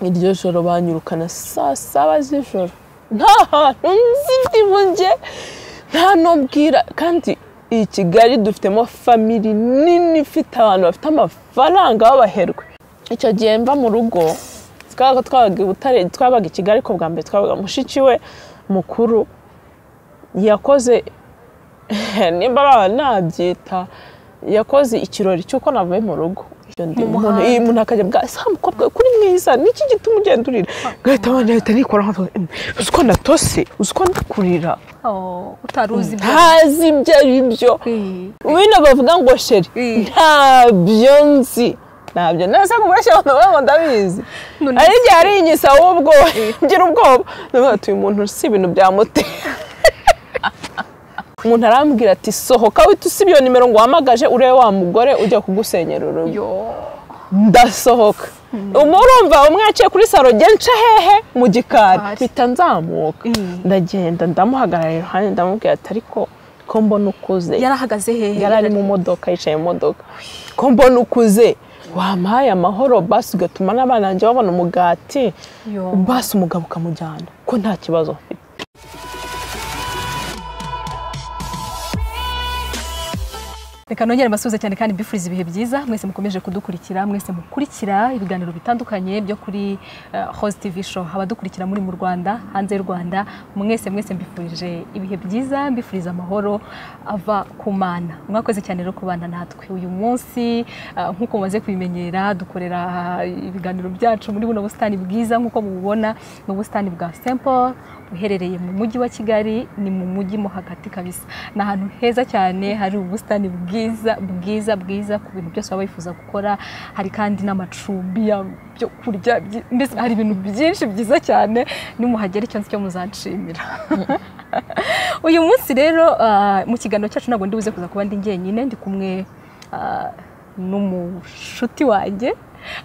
iryo joro banyirukana saa saba z'ijoro nta hantu nzi njye nta n'ubwira kandi iyi kigali dufitemo famiri nini ifite abantu bafite amafaranga b'abaherwe icyo gihe mva mu rugo twabaga twabaga i butare twabaga i kigali ariko bwa mbere twabaga mushiki we mukuru yakoze nimba nabyita yakoze ikirori cy'uko navuye mu rugo umuntu iyo umuntu akajya bwa saa mukobwa we, kuri mwiza niki gituma ugenda urira gahita abana bahita nikora nka uzi ko natose uzi ko ndakurira utari uzi ibyo ntazi ibyo ari byo Eh, bino bavuga ngo sheri Mm. ntabyo nzi ntabyo nese kumureshya abantu bamwe ngo ndabizi None hari igihe ari inyisa ahubwo ngira ubwoba ndavuga ati uyu muntu si ibintu byamuteye umuntu arambwira ati sohoka wita usibye iyo nimero ngo uhamagaje urebe wa mugore ujya kugusenyera urugo yo ndasohoka umurumva umwaciye kuri saro njye nca hehe mu gikari Gikari. mpita nzamuka Mm. ndagenda ndamuhagarara iruhande ndamubwira ati ariko ko mbona ukuze yari ahagaze hehe yari ari mu modoka yicaye mu modoka ko mbona ukuze wampaye amahoro basi ugatuma n'abana banjye babona umugati Yo. basi umugabo ukamujyana ko nta kibazo mfite reka nongere mbasuhuze cyane kandi mbifuriza ibihe byiza mwese mukomeje kudukurikira mwese mukurikira ibiganiro bitandukanye byo kuri eh, Host TV show abadukurikira muri mu Rwanda hanze y'u Rwanda mwese mwese mbifurije ibihe byiza mbifuriza amahoro ava ku mana mwakoze cyane rero kubana natwe uyu munsi eh, nk'uko mumaze kubimenyera dukorera eh, ibiganiro byacu muri buno busitani bwiza nk'uko mubibona ni ubusitani bwa Simple uherereye mu mujyi wa Kigali ni mu mujyi mo hagati kabisa ni ahantu heza cyane hari ubusitani bwiza bwiza bwiza ku bintu byose waba wifuza gukora hari kandi n'amacumbi ya- byo kurya byi- mbese hari ibintu byinshi byiza cyane nimuhagera icyo nzi cyo muzanshimira uyu munsi rero ah, mu kiganiro cyacu ntabwo ndibuze kuza kuba ndi njyenyine ndi kumwe ah, n'umushuti wanjye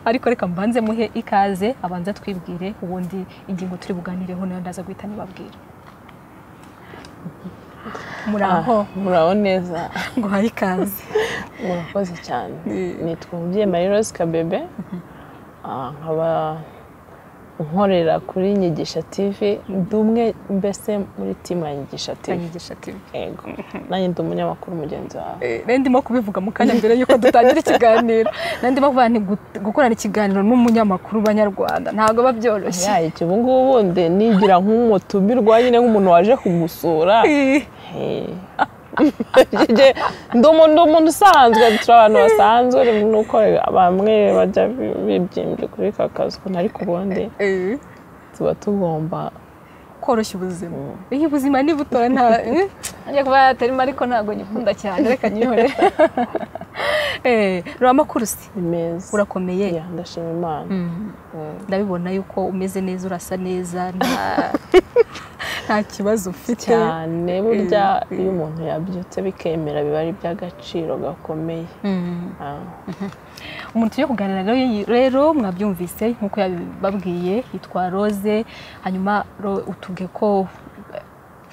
ariko reka mbanze muhe ikaze abanze twibwire ubundi ingingo turi buganireho nayo ndaza guhita nibabwira muraho Ah, muraho neza nguhaye ikaze murakoze cyane Mm. nitwa umubyeyi marie rose kabebe Ah, nkaba nkorera kuri nyigisha tv ndi umwe mbese muri timu ya nyigisha tv kanyigisha tv yego nanjye ndi umunyamakuru mugenzi wawe Eh, nari ndimo kubivuga mu kanya mbere y'uko dutangira ikiganiro nari ndimo kuvuga nti gut- gukorana ikiganiro n'umunyamakuru banyarwanda ntabwo biba byoroshye yayi iki ubu ngubu ubundi nigira nk'umutumirwa nyine nk'umuntu waje kugusura Eh, Eh. Njye ndi umuntu ndi umuntu usanzwe turi abantu basanzwe nuko bamwe bajya bi- bibyimbye kuri ka kazi ukuntu ariko ubundi eh. tuba tugomba koroshya ubuzima iyo ubuzima ni buto nta eh, ajya kuba yatarimo ariko ntabwo nyikunda cyane reka nyihore Eh, rurama kurusi ni meza urakomeye Ya, ndashima imana ndabibona yuko umeze neza urasa neza nta- nta kibazo ufite cyane burya iyo umuntu yabyutse bikemera biba ari iby'agaciro gakomeye Mm. Ah. umuntu tujya kuganira rero rero mwabyumvise nk'uko yabibabwiye yitwa rose hanyuma ro- utubwiye ko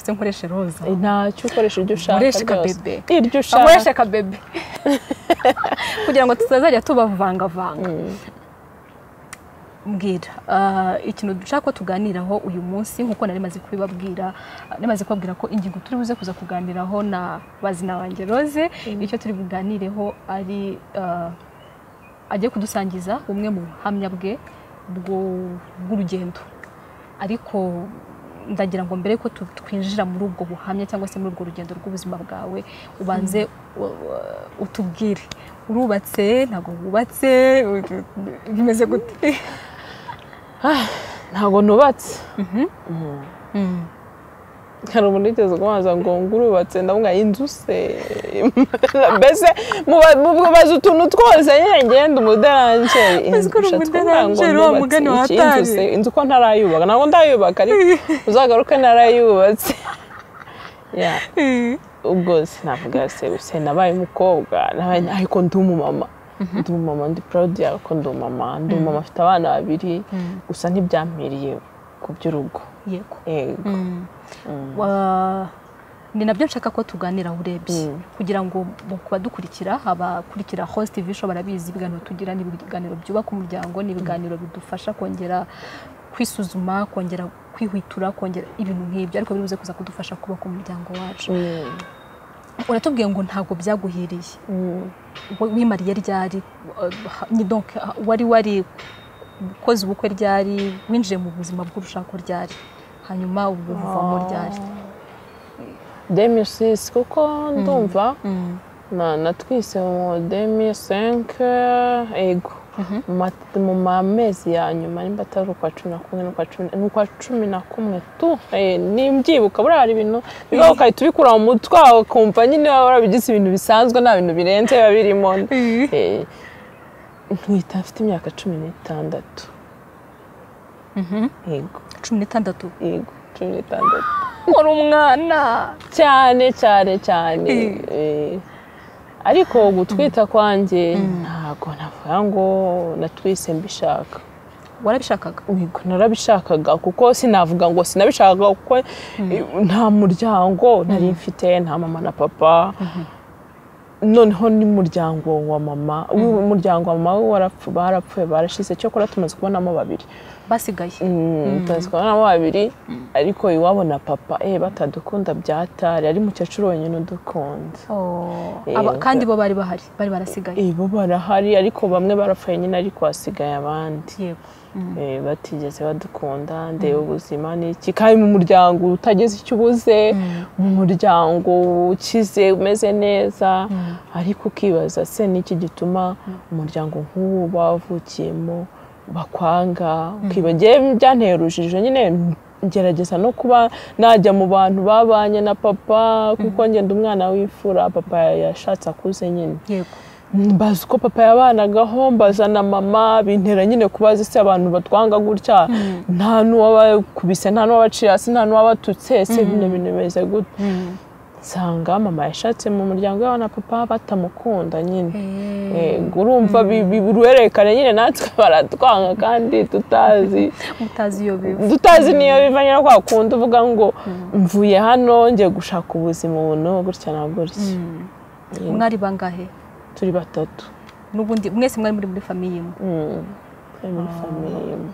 se nkoreshe roza ntacyo ukoresha ibyo ushaka byose Nkoresha akabebe. iryo nkoreshe ushaka akabebe kugira ngo tutazajya tubavangavanga mbwira ah, ikintu dushaka ko tuganiraho uyu munsi nk'uko nari maze kubibabwira nari maze kubabwira ko ingingo turi buze kuza kuganiraho na bazina wanjye rose icyo turi buganireho ari ah, agiye kudusangiza bumwe mu buhamya bwe bwo- bw'urugendo ariko ndagira ngo mbere ko tu- twinjira muri ubwo buhamya cyangwa se muri urwo rugendo rw'ubuzima bwawe ubanze u- u- utubwire urubatse ntabwo wubatse u- bimeze gute ntabwo nubatse Mm. hari umuntu wigeze kubanza ngo ngurubatse ndavuga inzu se mbese muba- mubaza utuntu twose nyine ngenda umuderanjeri Uzi ko uri Inzu ushatse kuvuga ngo umuderanjeri, wa nubatse mugani iki? Inzu wa Hatari. se? inzu ko ntarayubaka ntabwo ndayubaka ariko uzagaruke ntarayubatse Ya, ubwo sinavuga se se nabaye umukobwa nabaye- ariko ndi umumama ndi umumama ndi proud yawe ko ndi umumama ndi umumama afite abana babiri gusa ntibyampiriye ku by'urugo yego yego Mm. Wa- ni nabyo nshaka ko tuganiraho urebye kugira ngo mu kubadukurikira abakurikira host TV show barabizi ibiganiro tugira ni ibiganiro byubaka umuryango ni ibiganiro bidufasha kongera kwisuzuma kongera kwihutura kongera ibintu nk'ibyo ariko biri buze kuza kudufasha kubaka umuryango wacu uratubwiye ngo ntabwo byaguhiriye We- wimariye ryari Uh, ni donc uh, wari wari ukoze ubukwe ryari winjiye mu buzima bw'urushako ryari hanyuma ubu buvamo ryari demisisi kuko ndumva na- natwise mu demisenke ego Mu ma- mu mamezi ya nyuma nimba atari ukwa cumi na kumwe n'ukwa cumi ni ukwa cumi na kumwe tu Eh, nimbyibuka buriya hari ibintu bibaho ugahita ubikura mu mutwe wawe ukumva nyine waba warabigize ibintu bisanzwe nta bintu birenze biba birimo Eh, nkita mfite imyaka cumi n'itandatu yego cumi n'itandatu yego cumi n'itandatu uri umwana cyane cyane cyane Mm. eh, ariko gutwita kwanjye ntabwo navuga ngo natwise mbishaka warabishakaga yego narabishakaga kuko sinavuga ngo sinabishakaga kuko eh, nta muryango nari mfite nta mama na papa noneho n'umuryango wa mama umuryango wa mama we warapfu- barapfuye barashize cyokora tumaze kubonamo babiri basigaye tuzikabonamo babiri ariko iwabo na papa eh batadukunda byatari ari mukecuru wenyine udukunda Oh, Eh, aba- ubwo- kandi bo bari bahari bari barasigaye Eh, bo barahari ariko bamwe barapfuye nyine ariko hasigaye abandi yego Eh, batigeze badukunda ndeba ubuzima n'iki kandi mu muryango utageze icyo ubuze mu muryango ukize umeze neza ariko ukibaza se n'iki gituma umuryango nk'ubu bavukiyemo bakwanga ukiba njyewe byanteye urujijo nyine ngerageza no kuba najya mu bantu babanye na papa kuko ngenda umwana w'imfura papa yashatse akuze nyine yego mbaza uko papa yabanagaho mbaza na mama bintera nyine kubaza ese abantu batwanga gutya nta n'uwabakubise nta n'uwabacira hasi nta n'uwabatutse ese bino bintu bimeze gute nsanga mama yashatsemo umuryango we na papa batamukunda nyine Yego, urumva bi- bi- biruhererekane nyine natwe baratwanga kandi tutazi mutazi iyo biva tutazi niyo bivanye no kwa kundi uvuga ngo mvuye hano njye gushaka ubuzima ubu gutya na gutya mwari bangahe turi batatu n'ubundi mwese mwari muri muri famiye imwe Mm. Turi muri famiye imwe.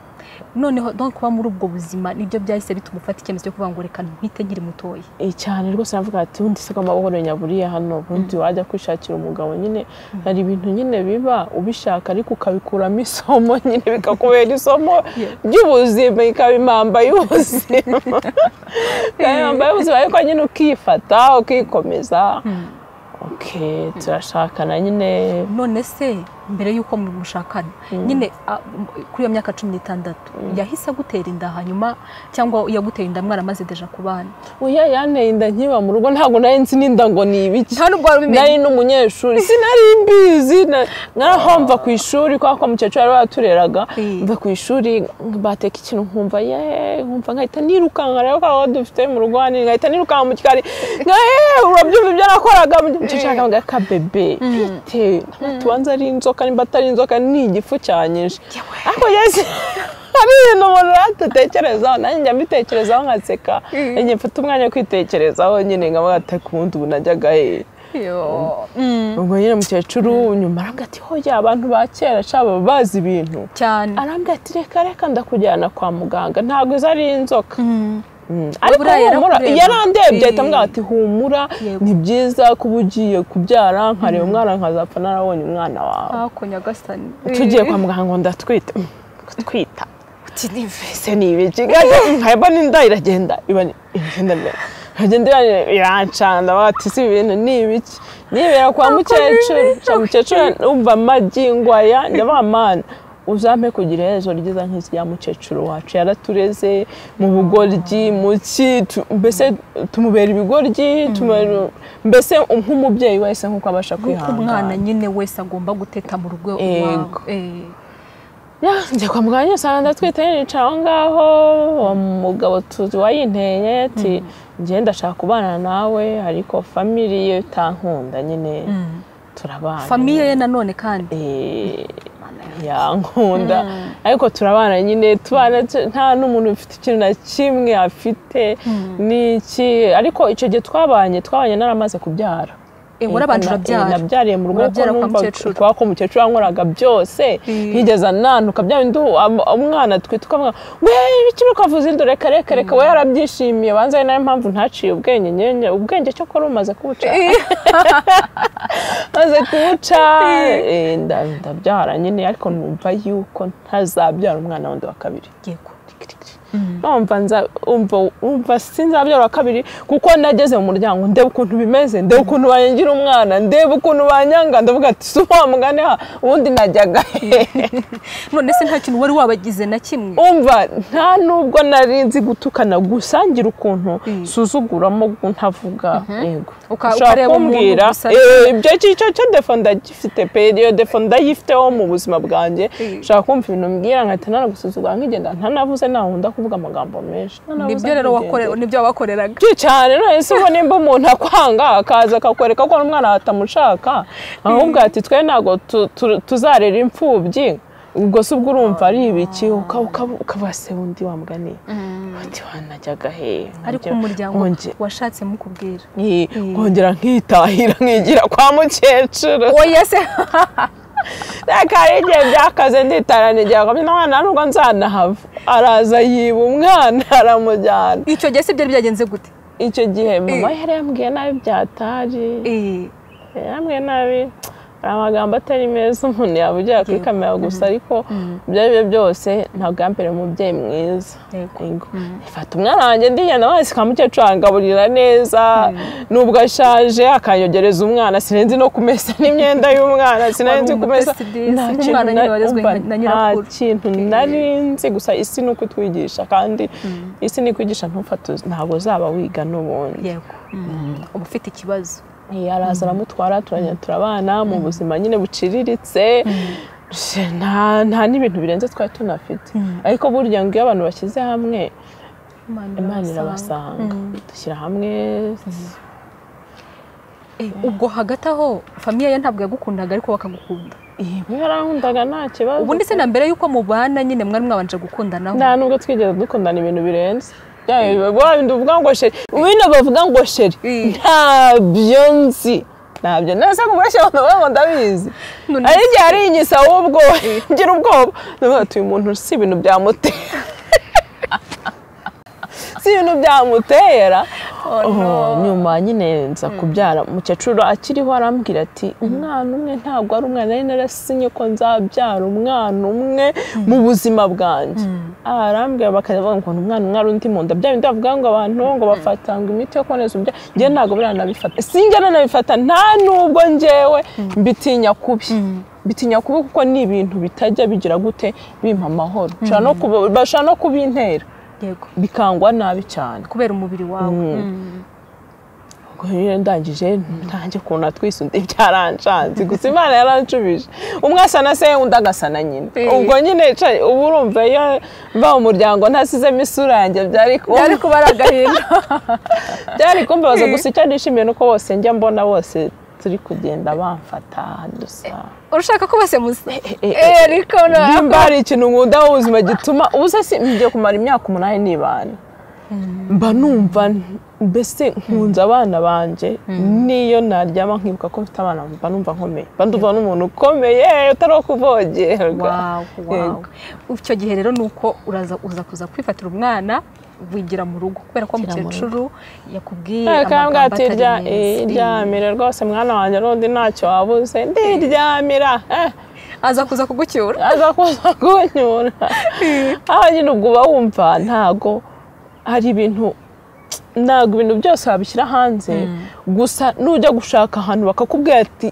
noneho donc kuba muri ubwo buzima nibyo byahise bituma ufata icyemezo cyo kuvuga ngo reka ntwite nkiri mutoya Eh, cyane rwose navuga ati ubundi se ko amahoro nyaburiye hano ubundi wajya kwishakira umugabo nyine hari ibintu nyine biba ubishaka ariko ukabikuramo isomo nyine bikakubera isomo ry'ubuzima ikaba impamba y'ubuzima Ikaba impamba y'ubuzima ariko nyine ukifata ukikomeza ok turashakana nyine none se mbere y'uko mushakana nyine a- m- kuri iyo myaka cumi n'itandatu yahise agutera inda hanyuma cyangwa yaguteye inda mwaramaze deja kubana uya yanteye inda nkiba mu rugo ntabwo nari nzi n'inda ngo ni ibiki nta n'ubwo wari ubimenye nari n'umunyeshuri sinari mbizi na- narahomva ku ishuri kubera ko mukecuru yari watureraga Eh. mva ku ishuri bateka ikintu nkumva ye nkumva nkahita nirukanka rero kwa wo dufite mu rugo hanini nkahita nirukanka mu gikari nka "Eh, urabyumva ibyo nakoraga mukecuru yakavuga kabebe bite tubanza ari inzoka nimba atari inzoka ni igifu cyanyishe ariko yesi hari ibintu umuntu atatekerezaho nanjye njya mbitekerezaho nkaseka njye mfata umwanya wo kwitekerezaho nyine nkaba gataka ubundi ubu najyaga hehe Yo. Mm. ubwo nyine mukecuru nyuma arambwira ati hoya abantu ba kera sha baba bazi ibintu cyane arambwira ati reka reka ndakujyana kwa muganga ntabwo izo ari inzoka Mm. ariko buriya humura yarakureba. yarandebye ahita Eh. ambwira ati humura Yego. ni byiza kuba ugiye kubyara nkareba umwana nkazapfa narabonye umwana wawe ako nyagasani tugiye kwa muganga ngo ndatwite Mm, gutwita muti ese ni ibiki gaje nkaba n'inda iragenda iba ni- iragenda mbere iragenda iba- irancanda bati si ibintu ni ibiki nibera kwa mukecuru cya mukecuru umva amagi ngwaya ndabaha mana uzampe kugira iherezo ryiza nk'irya mukecuru wacu yaratureze mu bugoryi mu ki tu- mbese tumubera ibigoryi tumubera- mbese nk'umubyeyi wese nk'uko abasha nk'uko umwana kwihangana nyine wese agomba guteta mu rugo Yego. iwawe. Eh. Ya, njya kwa muganga nyine usanga ndatwite nyine nicara aho ngaho uwo mugabo tuzi wayinteye ati njye ndashaka kubana nawe ariko famiri ye itankunda nyine turabana famiye ye nanone kandi Eh, yankunda ariko turabana nyine tubana tu- nta n'umuntu ufite ikintu na kimwe afite n'iki ariko icyo gihe twabanye twabanye naramaze kubyara Eh, warabanje urabyara nabyariye mu rugo kuko Urabyara kwa numva mukecuru. kwa ko umukecuru yankoraga byose Mm. nkigeza nanuka bya bindi am- umwana twitwa umwana we ibiki uri kwavuza indu reka reka reka we yarabyishimiye banza ari nayo mpamvu ntaciye ubwenge nyine ubwenge cyo ko rumaze kubuca maze kubuca eh, nda- ndabyara nyine ariko numva yuko ntazabyara umwana wundi wa kabiri yego numva nza umva umva sinzabyara wa kabiri kuko nageze mu muryango ndeba ukuntu bimeze ndeba ukuntu banyangira umwana ndeba ukuntu banyanga ndavuga ati si wa mugani ha ubundi najyaga hehe none se nta kintu wari wabagize na kimwe umva nta nubwo nari nzi gutukana gusangira ukuntu nsuzuguramo ntavuga yego Uka- ushobora ukareba umuntu kumbwira gusa. eh, ibyo icyo cyo defo ndagifite periyo defo ndayifiteho mu buzima bwanjye Mm. ushobora kumva ibintu mbwira nkahita nanagusuzugura nkigenda ntanavuze nahunda kuvuga amagambo menshi nibyo rero wakore nibyo wakoreraga byinshi cyane none se ubwo nimba umuntu akwanga akaza akakwereka ko n'umwana batamushaka ahubwo ati twe ntabwo tu- tu- tuzarera imfubyi ubwo se ubwo urumva ari ibiki Uka- uka- ukabase undi wamuganiye uti wanajyaga hehe ariko Nkongera- umuryango nkonge- washatse mukubwira Nki- nkongera nkitahira nkigira kwa mukecuru oya se reka hari igihe byakaze nditara nigira ngo n'umwana nubwo nzanahava araza yiba umwana aramujyana icyo gihe se byari byagenze gute icyo gihe mama Eh. yari yambwiye nabi byatari Eh, hamwe nabi hari amagambo atari meza umuntu yaba ugera kuri kamera gusa ariko ibyo ari byo byose ntabwo yambere umubyeyi mwiza Yego. Yego. ifata umwana wanjye ndigenda wasika mukecuru angaburira neza nubwo ashaje akanyogereza umwana sinenzi no kumesa n'imyenda y'umwana sinenzi Wari kumesa umutesidizi, Nta umwana kintu nyine nari- warezwe umva, na nta nyirakuru. kintu nari nzi gusa isi ni ukutwigisha kandi isi ni kwigisha ntufate ntabwo uzaba wiga n'ubundi yego uba ufite ikibazo Eh, araza aramutwara turajya turabana mu buzima nyine buciriritse nta nta n'ibintu birenze twari tunafite ariko burya ngo iyo abantu bashyize hamwe imana irabasanga dushyira hamwe Eh, ubwo hagati aho famiye ye ntabwo yagukundaga ariko bakagukunda ibi yarankundaga nta kibazo ubundi se na mbere yuko mubana nyine mwari mwabanje gukundanaho nta nubwo twigeze dukundana ibintu birenze bya bindi uvuga ngo sheri bino bavuga ngo sheri Mm. ntabyo nzi ntabyo nese kumureshya abantu bavuga ngo ndabizi None hari igihe ari inyisa ahubwo ngira ubwoba ndavuga ati uyu muntu si ibintu byamutera si ibintu byamutera Oh, nyuma nyine nza kubyara mukecuru akiriho arambwira ati umwana umwe ntabwo ari umwana nari narasinye ko nzabyara umwana umwe mu buzima bwanjye Ah, arambwira bakajya bavuga ngo umwana umwe ari undi munda bya bindi bavuga ngo abantu ngo bafatanga imiti yo kuboneza urubyaro njye ntabwo biriya nabifata sinjye nanabifata nta nubwo njyewe mbitinya kubi mbitinya kubi kuko ni ibintu bitajya bigira gute bimpa amahoro Bashobora no kuba- bashobora no kubintera yego bikangwa nabi cyane kubera umubiri wawe Mm. ubwo rero ndangije ntange ukuntu atwisunze byaranshanze gusa imana yarancubije umwe asa na se undi agasa na nyina Eh. ubwo nyine ca- uba urumva iyo mva mu muryango ntasizemo isura yanjye byari kuba byari kuba ari agahinda byari kumbabaza Eh. gusa icyo nishimiye ni uko bose njya mbona bose turi kugenda bamfata dusa urashaka ko bose musa eh, Eh, ariko nimba hari ikintu nkunda mu buzima gituma ubusa si ngiye kumara imyaka umunani nibana mba numva n- mbese nkunze abana banjye n'iyo naryama nkibuka ko mfite abana mba numva nkomeye mba ndumva n'umuntu ukomeye utari wo kuvogerwa Wow, wow. icyo gihe rero ni uko uraza uza kuza kwifatira umwana wigira mu rugo kubera ko Wigira mu mukecuru yakubwiye akambwa amagambo ati atari rya eh, meza Eh, ryamire rwose mwana wanjye n'undi ntacyo wabuze ndiryamira eh. aza kuza kugucyura aza kuza kunyura aha nyine ubwo uba wumva ntago hari ibintu ntabwo ibintu byose wabishyira hanze gusa nujya gushaka ahantu bakakubwira ati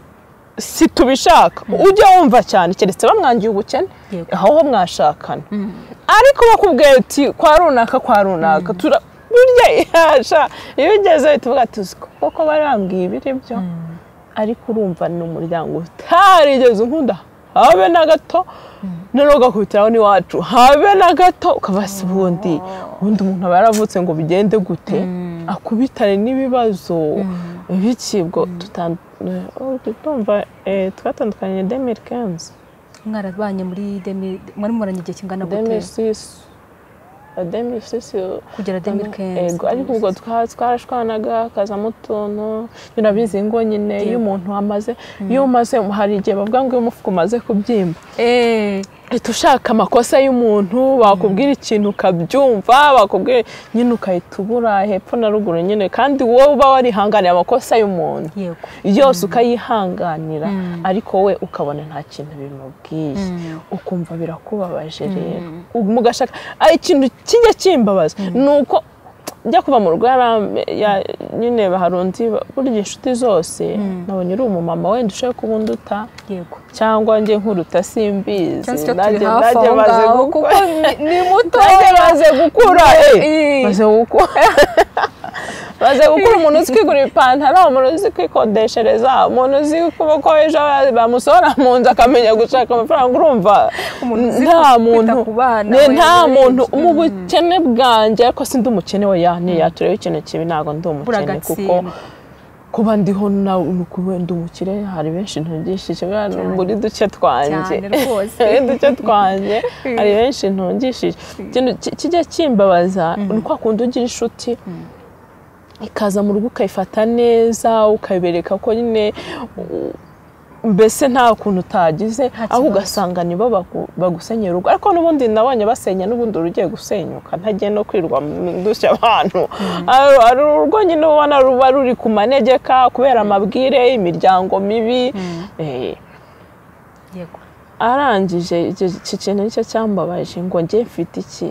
si tubishaka ujya wumva cyane keretse bamwangiye ubukene Yego. aho ho mwashakana ariko bakubwira ati kwa runaka kwa runaka tura burya yasha iyo ugeze uhita uvuga ati "Uzi koko bari bambwiye ibiri byo ariko urumva ni umuryango utarigeze unkunda habe na gato noneho ugakubitiraho n'iwacu habe na gato ukaba si ubundi ubundi umuntu aba yaravutse ngo bigende gute akubitane n'ibibazo biki ubwo tutan- eh, oh, ndumva eh, twatandukanye demiri kenzi mwarabanye muri demi mwari mubonanye igihe kingana gute 2006 2006 kugera demi kenzi ego ariko ubwo twa- twarashwanaga hakazamo utuntu birabizi ngo nyine iyo umuntu amaze iyo umaze hari igihe bavuga ngo iyo umufuka umaze kubyimba eee uhita ushaka amakosa y'umuntu bakubwira ikintu ukabyumva bakubwira nyine ugahita ubura hepfo na ruguru nyine kandi wowe uba warihanganiye amakosa y'umuntu yego yose ukayihanganira ariko we ukabona nta kintu bimubwiye ukumva birakubabaje rero mugashaka ari ikintu kijya kimbabaza ni uko njya kuva mu rugo yarambe- ya- nyine hari undi burya inshuti zose nabonye uri umumama wenda ushaka kuba unduta yego cyangwa njye nkuruta simbizi cyangwa se icyo turi nanjye hafi nanjye aho maze ngaho kuko gukura ni- ni nanjye mutoya maze gukura eh, Eh. maze gukura maze gukura umuntu uzi kwigurira ipantaro umuntu uzi kwikodeshereza umuntu uzi kuba ko ejo bamusohora mu nzu akamenya gushaka amafaranga urumva Umuntu uzi nta kwita muntu ku bana, ne- we- nta we- muntu mu bukene bwanjye ariko sindi umukene we ya ntiyatureba ikintu kibi ntabwo ndi umukene kuko buragatsindwa kuba ndiho na nukuba ndi umukire hari benshi ntungishije buriya ni muri duce twanjye Cyane rwose. muri duce twanjye hari benshi ntungishije ikintu ki- kijya kimbabaza ni kwa kundi ugira inshuti ikaza mu rugo ukayifata neza ukabereka ko nyine u- mbese nta kuntu utagize aho kibazo. ugasanga nibo bagu- bagusenyera urugo ariko n'ubundi nabonye basenya n'ubundi rugiye gusenyuka ntagiye no kwirwa mu dushya abantu Ari- ari urugo nyine ubona ruba ruri ku manegeka kubera amabwire imiryango mibi Eh, yego arangije icyo- iki kintu nicyo cyambabaje ngo njye mfite iki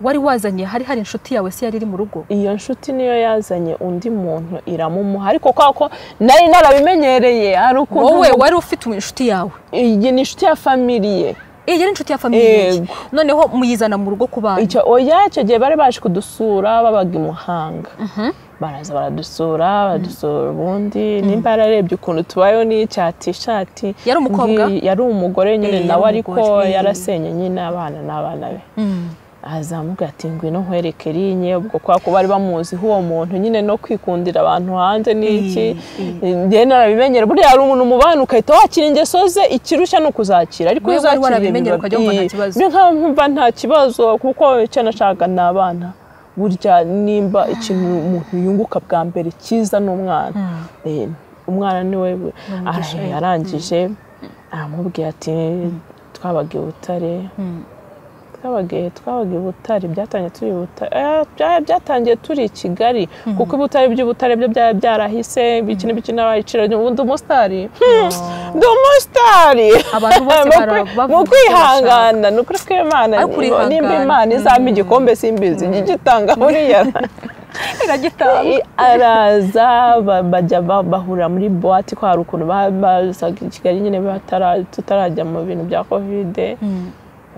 wari wazanye hari hari inshuti yawe se yari iri mu rugo iyo nshuti niyo yazanye undi muntu iramumuha ariko kwa ko nari narabimenyereye hari ukuntu wowe wari ufite inshuti yawe iyi ni inshuti ya famiriye iyi yari inshuti ya famiye Yego. noneho muyizana mu rugo ku bana icyo oya icyo gihe bari baje kudusura babaga i muhanga baraza baradusura baradusura ubundi nimba yararebye ukuntu tubayeho n'icyatishati Yari umukobwa? yari umugore nyine Eh, nawe yari ariko umugore, eh. yarasenye nyine abana n'abana be azamubwira ati ngwino nkwereke rinye ubwo kubera ko bari bamuziho uwo muntu nyine no kwikundira abantu hanze n'iki njyewe narabimenyera buriya hari umuntu umubana ukahita wakira ingeso ze ikirushya ni ukuzakira ariko Wewe iyo wari uzakiriye warabimenyera biba ukajya wumva nta byiza. kibazo. Njye nkaba nkumva nta kibazo kuko icyo nashaka ni abana burya nimba ikintu umuntu yunguka bwa mbere cyiza ni umwana Eh, umwana ni we umugisha, eh. arangije aramubwira ati twabaga i butare twabaga twabaga i butare byatangiye turi i butare eh, bya- byatangiye turi i kigali kuko ibutare by'ubutare byo byari byarahise biki n'ibiki n'abaciro ubundi umusitari Hmm, ndi umusitari Abantu bose Mu kwi- barabavuga mu icyo kwihangana ni ukuri kw'imana Ari ukurihangana. nimba imana izampa igikombe simbizi igitanga buriya iragitanga I- araza ba- bajya ba- bahurira muri buwate ko hari ukuntu ba- bazaga i kigali nyine batara- tutarajya mu bintu bya kovide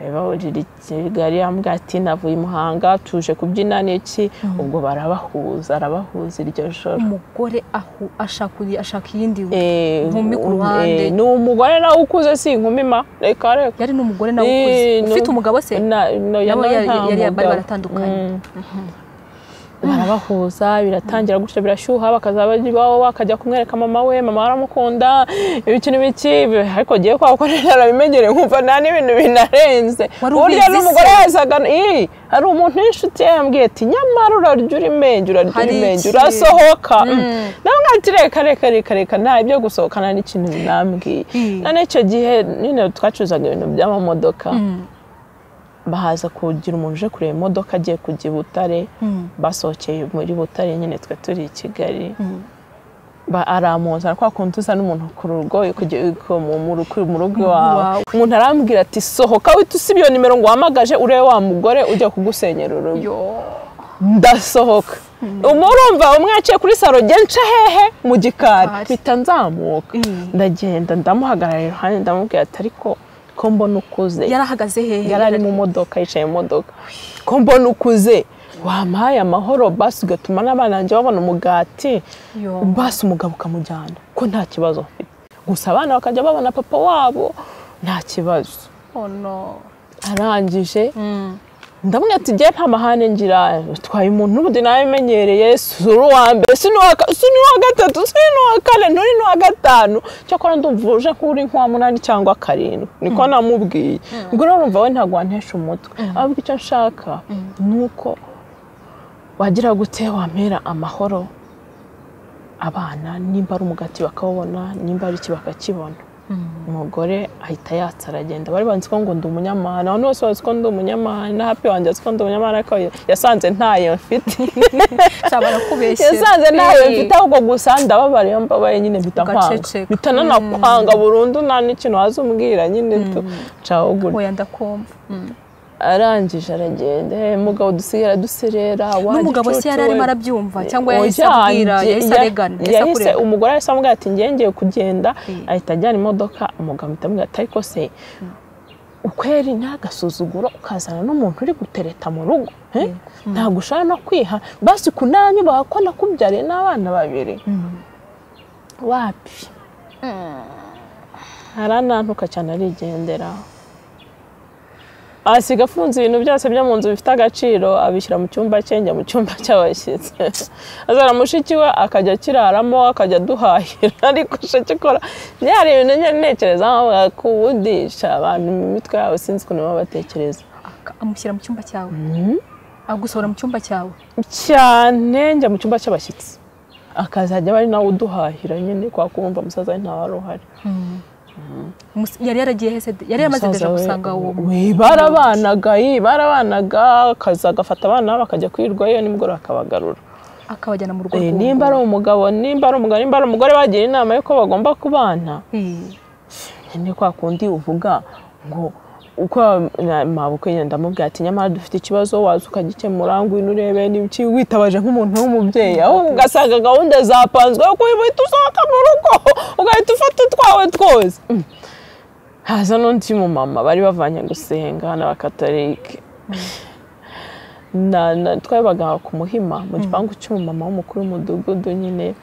Eh, bahurira i kigali ambwira ati navuye i muhanga tuje kubyina n'iki ubwo barabahuza arabahuza iryo joro umugore ahu- ashaka undi- ashaka iyindi we. Eh, Inkumi ku um, ruhande. eh, ni umugore nawe ukuze si inkumi ma reka reka yari n'umugore nawe Eh, ukuze no- ufite umugabo se Na- no, ya- Nabo no, yari- nta yari- bari mugabo. baratandukanye. Mm. barabahuza biratangira gutya birashyuha bakaza babaho akajya kumwereka mama we mama aramukunda ibiki n'ibiki bi- ariko giye kwa ko rero arabimenyereye nkumva nta n'ibintu binarenze Wari burya ubizi n'umugore yazaga ii hari umuntu w'inshuti ye yambwiye ati nyamara urarya urimenye urarya Hari urimenye iki?" urasohoka nawe mwati reka reka reka reka nta ibyo gusohokana n'ikintu binambwiye Mm. none icyo gihe nyine twacuruzaga ibintu by'amamodoka bahaza kugira umuntu uje kureba imodoka agiye kujya i Butare basohokeye muri Butare nyine twe turi i Kigali Ba- aramuza kwa kundi usa n'umuntu ku rugo kujya- ku- mu mu rugo mu rugo iwawe Iwawe. umuntu arambwira ati sohoka wihita usiba iyo nimero ngo uhamagaje urebe wa mugore ujya kugusenyera urugo yo ndasohoka umurumva umwe yaciye kuri saro njye nca hehe mu gikari Gikari. mpita nzamuka Mm. ndagenda ndamuhagarara iruhande ndamubwira ati ariko ko mbona ukuze yari ahagaze hehe yari ari mu modoka yicaye mu modoka ko mbona ukuze wampaye amahoro basi ugatuma n'abana banjye babona umugati Yo. basi umugabo ukamujyana ko nta kibazo mfite gusa abana bakajya babona papa wabo nta kibazo Oh no. arangije ndabona ati njye nta mahane ngira utwaye umuntu ubundi nawe umenyereye si uri uwa mbere si n'uwa ka- si n'uwa gatatu si n'uwa kane nturi n'uwa gatanu cyakora ndumva uje nk'uri nk'uwa munani cyangwa karindwi niko namubwiye ubwo rero urumva we ntabwo wantesha umutwe ahubwo icyo nshaka ni uko wagira gute wampera amahoro abana nimba ari umugati bakawubona nimba ari iki bakakibona umugore ahita yatsa aragenda bari banzi ko ngo ndi umunyamahane abantu bose bazi ko ndi umunyamahane na happy wanjye azi ko ndi umunyamahane ariko yasanze ntayo mfite nshobora kubeshya yasanze ntayo mfite ahubwo gusa ndababara iyo mbabaye nyine mpita kwanga Ugaceceka. mpita nanakwanga burundu nta n'ikintu waza umbwira nyine tu caho gutya oya ndakumva arangije aragenda "Eh, mugabo dusigaye duserera n'umugabo se yari arimo arabyumva cyangwa yahise Oya, abwira njye- yahise ya- aregana yahise yahise akurega umugore yahise amubwira ati njye ngiye kugenda Mm. ahita ajyana imodoka umugabo ahita amubwira ati ariko se ukweri ntagasuzuguro ukazana n'umuntu uri gutereta mu rugo eh? ntabwo ushaka no kwiha basi kunanyu ko nakubyariye n'abana babiri wapi haranantuka cyane arigendera asiga afunze ibintu byose byo mu nzu bifite agaciro abishyira mu cyumba cye njya mu cyumba cy'abashyitsi azana mushiki we akajya akiraramo akajya aduhahira ariko sheki ikora njye hari ibintu njya ntekereza nkavuga ko ubudisha abantu mu mitwe yabo sinzi ukuntu baba batekereza Aka- amushyira mu cyumba cyawe agusohora mu cyumba cyawe cyane njya mu cyumba cy'abashyitsi akazajya aba ari nawe uduhahira nyine kwa kumva umusaza we ntawe wari uhari Mus- yari yaragiye hese yari yamaze Umusaza deja we- gusanga uwo mu- we barabanaga yi barabanaga akaza agafata abana bakajya kwirwayo nimugoroba akabagarura akabajyana mu rugo Eh, rw'uwo nimba ari umugabo nimba ari umugabo nimba ari umugore bagira inama y'uko bagomba kubana Eh, ni kwa kundi uvuga ngo uko na- mabukwe nyine ndamubwira ati nyamara dufite ikibazo waza ukagikemura ngwino urebe n'ibiki witabaje nk'umuntu w'umubyeyi aho ugasanga gahunda zapanzwe yo guhita usohoka mu rugo ugahita ufata utwawe twose Mm. haza n'undi mumama bari bavanye gusenga n'abakatolike na, na, twabaga ku muhima mu gipangu cy'umumama w'umukuru w'umudugudu nyine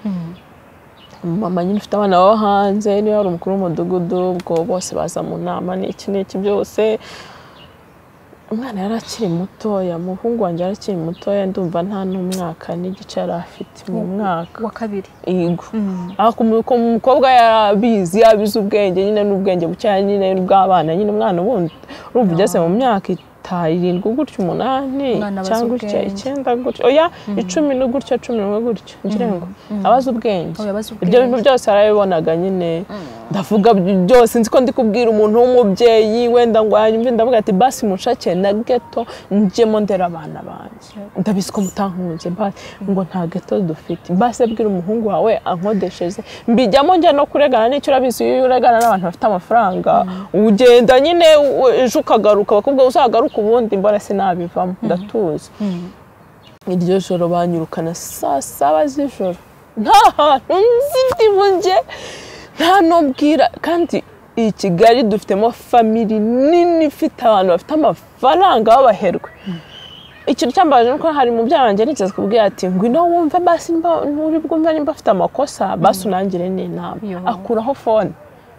mama nyine ufite abana bo hanze niba hari umukuru w'umudugudu ubwo bose baza mu nama n'iki n'iki byose umwana yari akiri mutoya umuhungu wanjye yari akiri mutoya ndumva nta n'umwaka n'igice yari afite mu mwaka wa kabiri yego aho ku mu- ku mukobwa yarabizi yabizi ubwenge nyine n'ubwenge bukeya nyine bw'abana nyine umwana wundi urumva ugeze mu myaka ita- irindwi gutyo umunani Umwana abaza cyangwa gutya ubwenge. icyenda gutyo oya icumi no gutyo cumi n'umwe gutyo ngira ngo abaza ubwenge Oya, abaza ibyo bintu ubwenge. byose arabibonaga nyine ndavuga byose nzi ko ndi kubwira umuntu w'umubyeyi wenda ngo yanyumve ndavuga ati basi mushake na geto njyemo ndera abana banjye ndabizi ko mutankunze basi ngo nta geto dufite basi abwira umuhungu wawe ankodesheze mbijyamo njya no kuregana n'icyo urabizi iyo uregana n'abantu bafite amafaranga ugenda nyine u- ejo ukagaruka bakubwira ngo uzagaruke ubundi mbona sinabivamo ndatuzi iryo joro banyirukana saa saba z'ijoro nta hantu nzi ndi bujye nta n'ubwira kandi iyi kigali dufitemo famiri nini ifite abantu bafite amafaranga b'abaherwe ikintu cyambaje nuko hari mubyara wanjye nigeze kubwira ati ngwino wumve basi nimba uri bwumve nimba afite amakosa basi unangire n'inama Yo. akuraho fone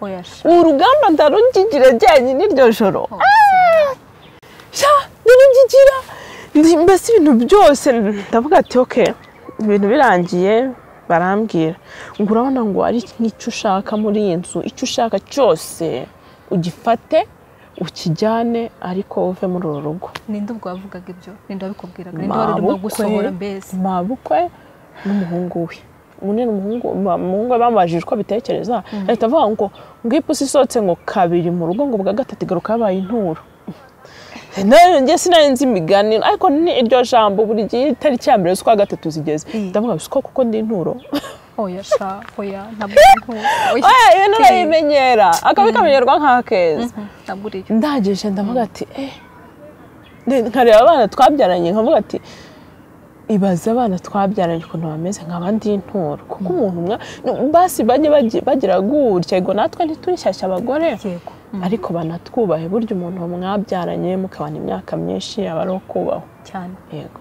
oya sha urugamba ndarungigire jyenyine iryo joro sha ndarugigira ndi mbese ibintu byose ndavuga ati oke ibintu birangiye barambwira ngo urabona ngo ari nk'icyo ushaka muri iyi nzu icyo ushaka cyose ugifate ukijyane ariko uve muri uru rugo ninde ubwo wavugaga ibyo ninde wabikubwiraga ninde wari urimo gusohora mbese mabukwe n'umuhungu we munini umuhungu ma- umuhungu we bamubajije uko abitekereza ahita avuga ngo ngo iyo ipusi isohotse ngo kabiri mu rugo ngo bwa gatatu igaruka yabaye inturo nawe njye sinari nzi imiganiro ariko ni iryo jambo buri gihe itariki ya mbere z'ukwa gatatu zigeze Mm. ndavuga ngo siko kuko ndi inturo oya sha oya ntabwo ari nto. Oya. oya ibintu Eh, urabimenyera akabi kamenyerwa nk'akeza mhm, ntabwo uri yo ndangije ndavuga ati eh Ne- nkareba abana twabyaranye nkavuga ati ibaze abana twabyaranye ukuntu bameze nk'abandi y'inturo kuko umuntu umwe no, basi bajye bagi- bagira gutya ngo natwe ntiturishyashya abagore yego ariko banatwubahe burya umuntu mwabyaranye mukabana imyaka myinshi aba ari ukubahwa cyane yego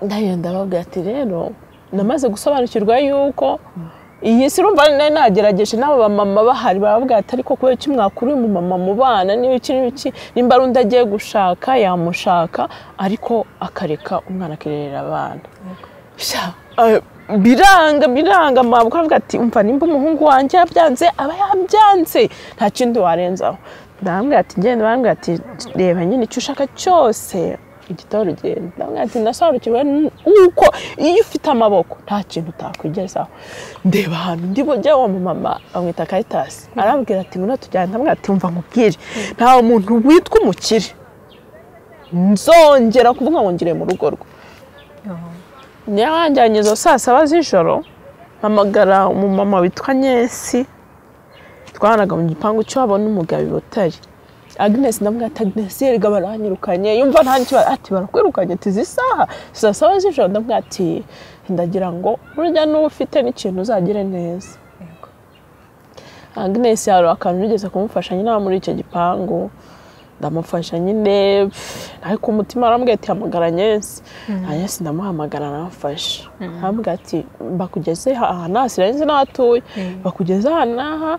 ndagenda babwira ati rero namaze gusobanukirwa yuko iyi si urumva nari nagerageje n'aba bamama bahari baravuga ati ariko kubera iki mwakura uyu mumama mu bana n'ibiki n'ibiki nimba ari undi agiye gushaka yamushaka ariko akareka umwana akirerera abana Sha, eh, biranga biranga mabwo aravuga ati umva nimba umuhungu wanjye yabyanze aba yabyanze nta kindi warenzaho ndabambwira ati genda bambwira ati reba nyine icyo ushaka cyose igitabo urugendo ndabwira ati ndasobanukiwe nuko iyo ufite amaboko nta kintu utakwigezaho ndeba ahantu ndi bujye uwo mumama bamwita kayitasi arambwira ati ngwino tujyane ndabwira ati umva nkubwire nta muntu witwa umukire nzongera kuvuga ngo ngire mu rugo rwe niyo wanjyanye izo saa saba z'ijoro mpamagara umumama witwa nyesi twahanaga mu gipangu cyabo n'umugabo i butare agnes ndamubwira ati agnes yerega baranyirukanye yumva nta n'ikibazo ati barakwirukanye ati izi saha saa saba z'ijoro ndamubwira ati ndagira ngo burya n'uba ufite n'ikintu uzagire neza agnes hari akantu nigeze kumufasha nyine aba muri icyo gipangu ndamufasha nyine pff, ariko umutima arambwira ati hamagara nyesi nyesi ndamuhamagara aramfasha arambwira ati bakugeze aha n'aha sinzi n'aho atuye bakugeze aha n'aha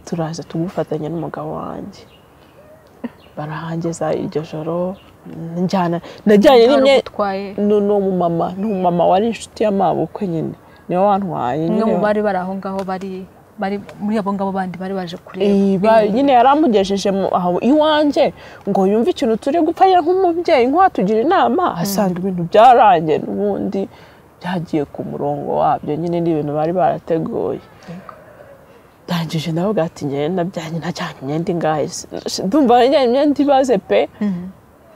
turaza tugufatanya n'umugabo wanjye barahangeza iryo joro njyana najyanye Wari n'imye ugutwaye ni ni umumama ni umumama wari inshuti y'amabukwe nyine niwe wantwaye umwe nyine mu bari bari aho ngaho bari bari muri abo ngabo bandi bari baje Iyi kureba ba- nyine yaramugejeje mu- aho iwanjye ngo yumve ikintu turi gupfa ye nk'umubyeyi nk'uwatugira inama asanga ibintu byarangiye n'ubundi byagiye ku murongo wabyo nyine ni ibintu bari barateguye ndangije nawe ati ngenda byanjye najyanye imyenda ingahe S- ndumva najyanye imyenda ibaze pe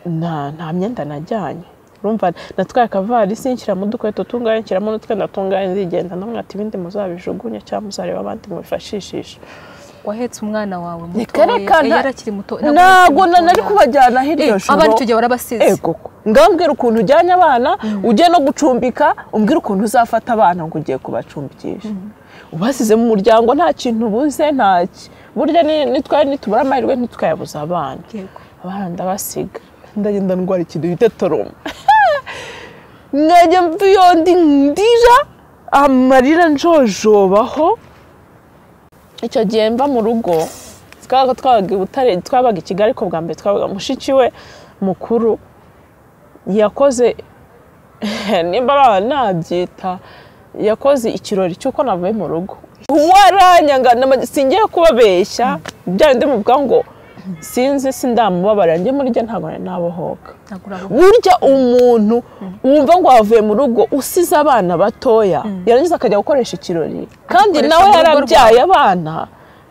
nta nta myenda najyanye urumva natwaye akavarisi nshyiramo udukweto tunganye nshyiramo n'utwenda tunganye nzigenda ndamwira ati ibindi muzabijugunye cyangwa muzareba abandi mubifashishishe wahetse umwana wawe muto Reka- eh, yari akiri muto ntabwo na- nari kubajyana Eh, hirya abandi icyo gihe warabasize ego ngambwira ukuntu ujyanye abana ugiye no gucumbika umbwira ukuntu uzafata abana ngo ugiye kubacumbikisha ubasize mu muryango nta kintu ubuze ntaki burya ni- nitwari nitubura amahirwe ntitukayabuze abana Yego. abana ndabasiga ndagenda ndwara ikintu bita toroma nkajya mva iyo ndi ndira amarira njojobaho icyo gihe mva mu rugo twabaga twabaga i butare twabaga i kigali ariko bwa mbere twabaga mushiki we mukuru yakoze nimba baba nabyita yakoze ikirori cy'uko navuye mu rugo waranyanga nama- singiye kubabeshya byandi muvuga ngo sinzi sindamubabarira njye muri njye ntabwo nari nabohoka Ntabwo urabona. burya umuntu wumva ngo wavuye mu rugo usize abana batoya yarangiza akajya gukoresha ikirori kandi Agikoresha nawe mu rugo yarabyaye abana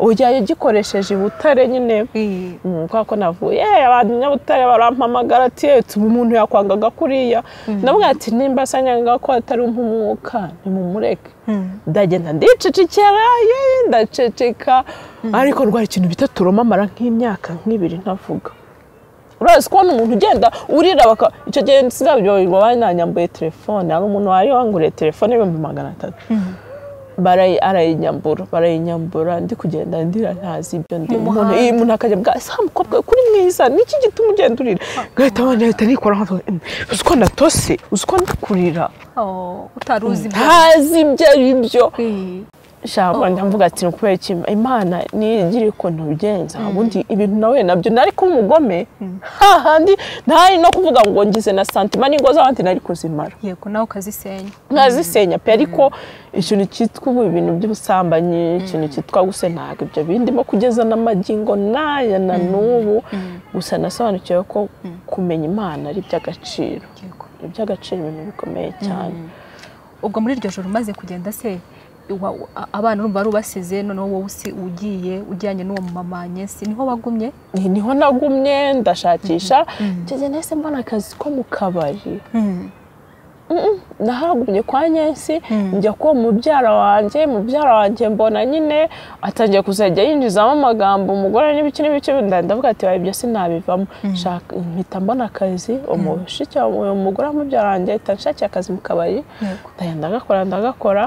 ujyayo ugikoresheje ibutare nyine Eh, Mm, kubera ko navuye "Eh, abantu nyabutare barampamagara ati tuba umuntu yakwangaga kuriya ndavuga ati nimba asanyaga ko atari umwuka nimumureke ndagenda ndicecekera "Yee, ndaceceka ariko rwari ikintu bita turoma amara nk'imyaka nk'ibiri ntavuga urazi kubona umuntu ugenda urira baka icyo gihe sinabyoberwa bananyambuye telefone hari umuntu wari wanguriye telefone y'ibihumbi magana atatu barayi- arayinyambura barayinyambura ndi kugenda ndira ntazi ibyo ndi Mu umuntu muhanda. iyi umuntu akajya bwa sa mukobwa we, kuri mwiza niki gituma ugenda urira ngahita wanjye ahita nikora nka uzi ko natose uzi ko ndakurira oh, utari uzi ibyo. ntazi ibyo ari byo Eh, shamba ndavuga ati ni ukubera iki imana nigira ukuntu ubigenza ubundi ibintu nawe nabyo nari kuba umugome hahandi ntari no kuvuga ngo ngize na santima n'ingo z'abandi nari kuzimara yego nawe ukazisenya nkazisenya pe ariko ikintu cyitwa ubu ibintu by'ubusambanyi ikintu cyitwa gusa ntabwo ibyo bindimo kugeza n'amagingo n'aya na n'ubu gusa nasobanukiwe ko kumenya imana ari iby'agaciro Yego. iby'agaciro ibintu bikomeye cyane ubwo muri iryo joro umaze kugenda se wa- a- abana urumva wari ubasize noneho wowe usi- ugiye ujyanye n'uwo mumama nyesi niho wagumye Ni- niho nagumye ndashakisha ngeze nahise mbona akazi ko mu kabari nahagumye kwa nyensi njya kuba mubyara wanjye mubyara wanjye mbona nyine atangiye kuzajya yinjizamo amagambo umugore n'ibiki n'ibiki nda- ndavuga ati "Oya, ibyo sinabivamo Shaka- mpita mbona akazi umushiki wa- uwo mugore wa mubyara wanjye ahita anshakiye akazi mu kabari Yego. ndagenda ndagakora ndagakora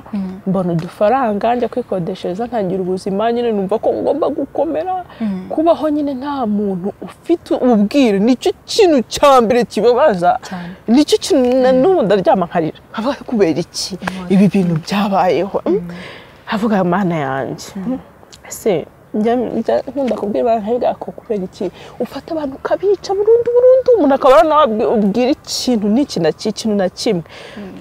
mbona udufaranga njya kwikodeshereza ntangira ubuzima nyine numva ko ngomba gukomera kubaho nyine nta muntu ufite ubwire nicyo kintu cya mbere kibabaza Cyane. nicyo kintu na n'ubu ndaryama nkarira haba kubera iki ibi bintu byabayeho avuga mana yanjye ese njya njya nkunda kubwira abantu nkabwira ko kubera iki ufata abantu ukabica burundu burundu umuntu akaba nawe ubwira ikintu n'iki na ki- ikintu na kimwe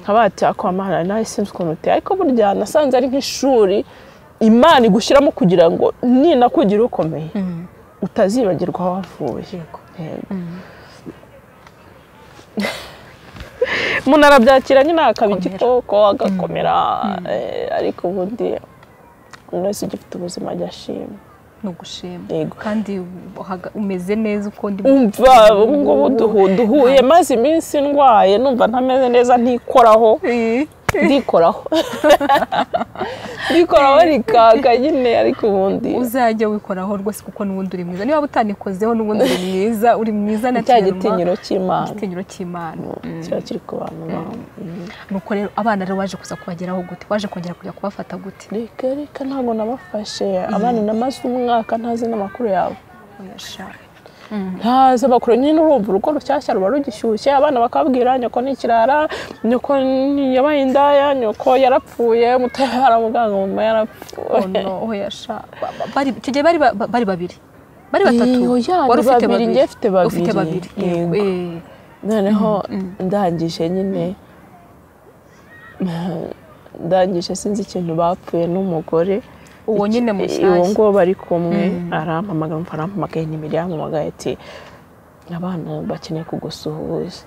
nkaba bati ako amahana nawe sinzi ukuntu uteye ariko burya nasanze ari nk'ishuri imana igushyiramo kugira ngo ninakugira ukomeye utazibagirwa aho wavuye Yego. umuntu arabyakira nyine akaba Akomera. igikoko agakomera eh, ariko ubundi umuntu wese ugifite ubuzima ajya ashima ni ugushima Yego. kandi uhaga- umeze neza uko ndi umva ubu ngubu duhu- duhuye maze iminsi ndwaye numva ntameze neza ntikoraho Eh, ndikoraho ndikoraho rikaka nyine ariko ubundi uzajya wikoraho rwose kuko n'ubundi uri mwiza niba utanikozeho n'ubundi uri mwiza uri mwiza na cya kinuma, gitinyiro cy'imana igitinyiro cy'imana kiba kiri ku bantu bawe nuko rero abana rero waje kuza kubageraho gute waje kongera kujya kubafata gute reka reka ntabwo nabafashe abana namaze umwaka ntazi n'amakuru yabo Oya ntazi amakuru nyine urumva urugo rushyashya ruba rugishyushye abana bakabwira nyoko ni ikirara nyoko ni- yabaye indaya nyoko yarapfuye mutoya yaramuganga mama yarapfuye ono oya sha Ba- ba- bari icyo gihe bari ba- ba- bari babiri bari batatu Iyo, ya, wari ni ufite babiri, njye mfite babiri. ufite babiri Yego. Eh, noneho ndangije nyine ndangije sinzi ikintu bapfuye n'umugore uwo nyine Iki- uwo mushyashya ngo bari kumwe arampamagara umva arampamagaye nimero yampamagaye ati abana bakeneye kugusuhuza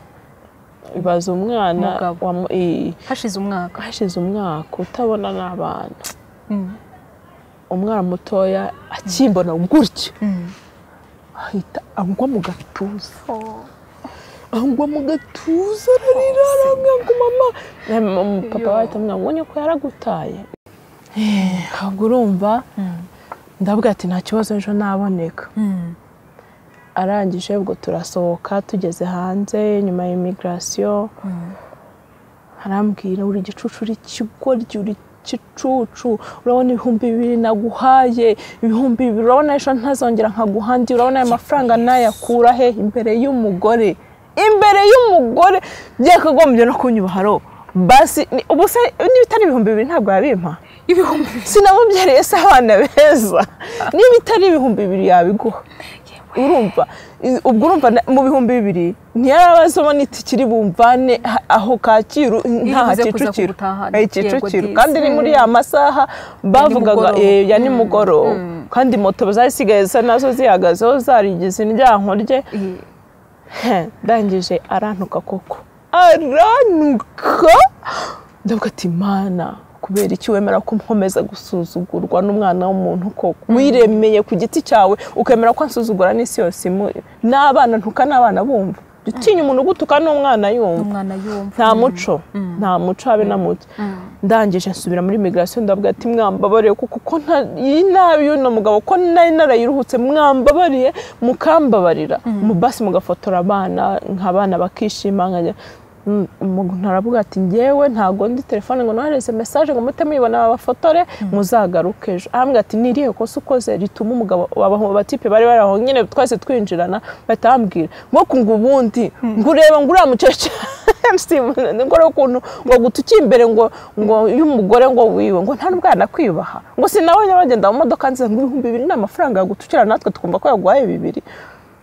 ibaza umwana Umugabo. wamu- i- hashize umwaka hashize umwaka utabona n'abana Mm. umwana mutoya akimbona gutyo Mm. ahita angwa mu gatuza angwa mu gatuza ararira aramwira ngo mama Na mama- papa Yo. we ahita amwira ngo nyoko yaragutaye Eh, ahubwo urumva ndavuga ati nta kibazo ejo naboneka Mm. arangije ubwo turasohoka tugeze hanze nyuma ya imigirasiyo arambwira uri igicucu uri ikigoryi uri igicucu urabona ibihumbi bibiri naguhaye ibihumbi bibiri urabona ejo ntazongera nkaguhandi urabona aya mafaranga nayakura he imbere y'umugore imbere y'umugore byakagombye no kunyubaharo basi ni- ubu se niba itari ibihumbi bibiri ntabwo yabimpa ibihumbi sinamubyariye se abana beza niba itari ibihumbi bibiri yabiguha urumva i- ubwo urumva na- mu bihumbi bibiri ntiyarabazamo n'itikiri bumvane ha- aho kacyiru nta Iribuze kuza kicukiro kugutahana. Eh, kicukiro Yego, kandi ni muri ya masaha bavugaga nimugoroba. eh, ya nimugoroba kandi moto zasigaye zisa nazo zihagazeho zarigize indyanko rye Eh, He, ndangije arantuka koko arantuka ndavuga ati mana kubera iki wemera ko nkomeza gusuzugurwa n'umwana w'umuntu koko wiremeye ku giti cyawe ukemera ko ansuzugura n'isi yose imuri n'abana ntuka n'abana bumva Jya utinya umuntu ugutuka n'umwana yumva umwana yumva nta muco nta muco habe na muto ndangije nsubira muri migirasiyo ndavuga ati mwambabariye kuko ko nta- iyi nabi y'uno mugabo ko nari narayiruhutse mwambabariye mukambabarira mu basi mugafotora abana nk'abana bakishima nkajya Mm, umuntu aravuga ati ngewe ntabwo ndi telefone ngo nohereze mesaje ngo muhite muyibona babafotore muzagaruke ejo arambwira ati nirihe kosa ukoze rituma umugabo aba batipe bari bari aho nyine twese twinjirana bahita bambwira ngo ngo ubundi ngo ureba ngo uriya mucaca ngo urebe ukuntu ngo guta uki imbere ngo ngo y'umugore ngo wiwe ngo nta n'ubwo yanakwibaha ngo sinabonye bagenda mu modoka nziza ngo ibihumbi bibiri ni amafaranga yagutukira natwe tukumva ko yaguhaye bibiri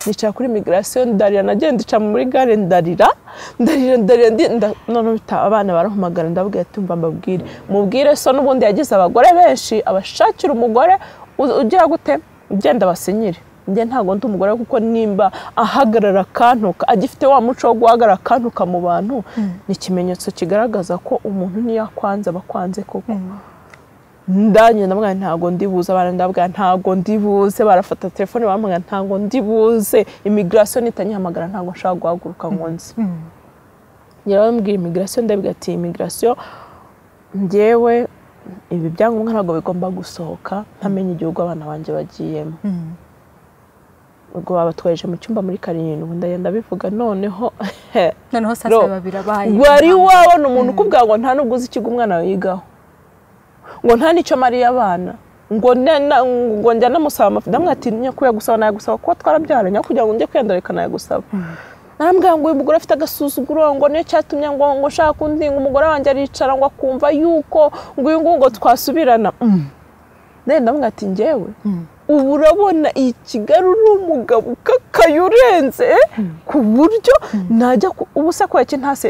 nicara kuri migirasiyo ndarira nagenda ica muri gare ndarira ndarira ndarira ndi- nda- noneho bita- abana barahamagara ndavuga ati mba mbabwire mubwire so n'ubundi yagize abagore benshi abashakira umugore u- ugira gute ugenda basinyire njye ntabwo ndi umugore kuko nimba ahagarara akantuka agifite wa muco wo guhagarara akantuka mu bantu ni ikimenyetso kigaragaza ko umuntu niyo akwanze aba akwanze koko ndanye ndamubwira nti ntabwo ndibuze abana ndabwira ntabwo ndibuze barafata telefone baramubwira ntabwo ndibuze imigirasiyo nitanyihamagara ntabwo nshaka guhaguruka ngo nzi njyewe bambwira imigirasiyo ndabwira ati imigirasiyo njyewe ibi byangombwa ntabwo bigomba gusohoka ntamenya igihugu abana banjye bagiyemo Mm. ubwo babatwaje mu cyumba muri karindwi ndagenda bivuga noneho noneho sasa Ro, babiri abaye wari wabona umuntu ukubwira ngo nta n'ubwo uzi ikigo umwana wawe yigaho ngo nta n'icyo mariye abana ngo ne- na- ngo njya namusaba amafaranga ndamwira ati nyakubahwa gusaba nayagusaba kuko twarabyaranye aho kugira ngo njye kwiyandurika nayagusaba narambwira ngo uyu mugore afite agasuzuguro ngo niyo cyatumye ngo ngo nshaka undi ngo umugore wanjye aricara ngo akumva yuko ngo uyu nguyu ngo twasubirana Mm. Then ndamubwira ati njyewe ubu urabona iyi kigali uri umugabo ukakaye urenze ku buryo najya ku- ubu se kubera iki ntase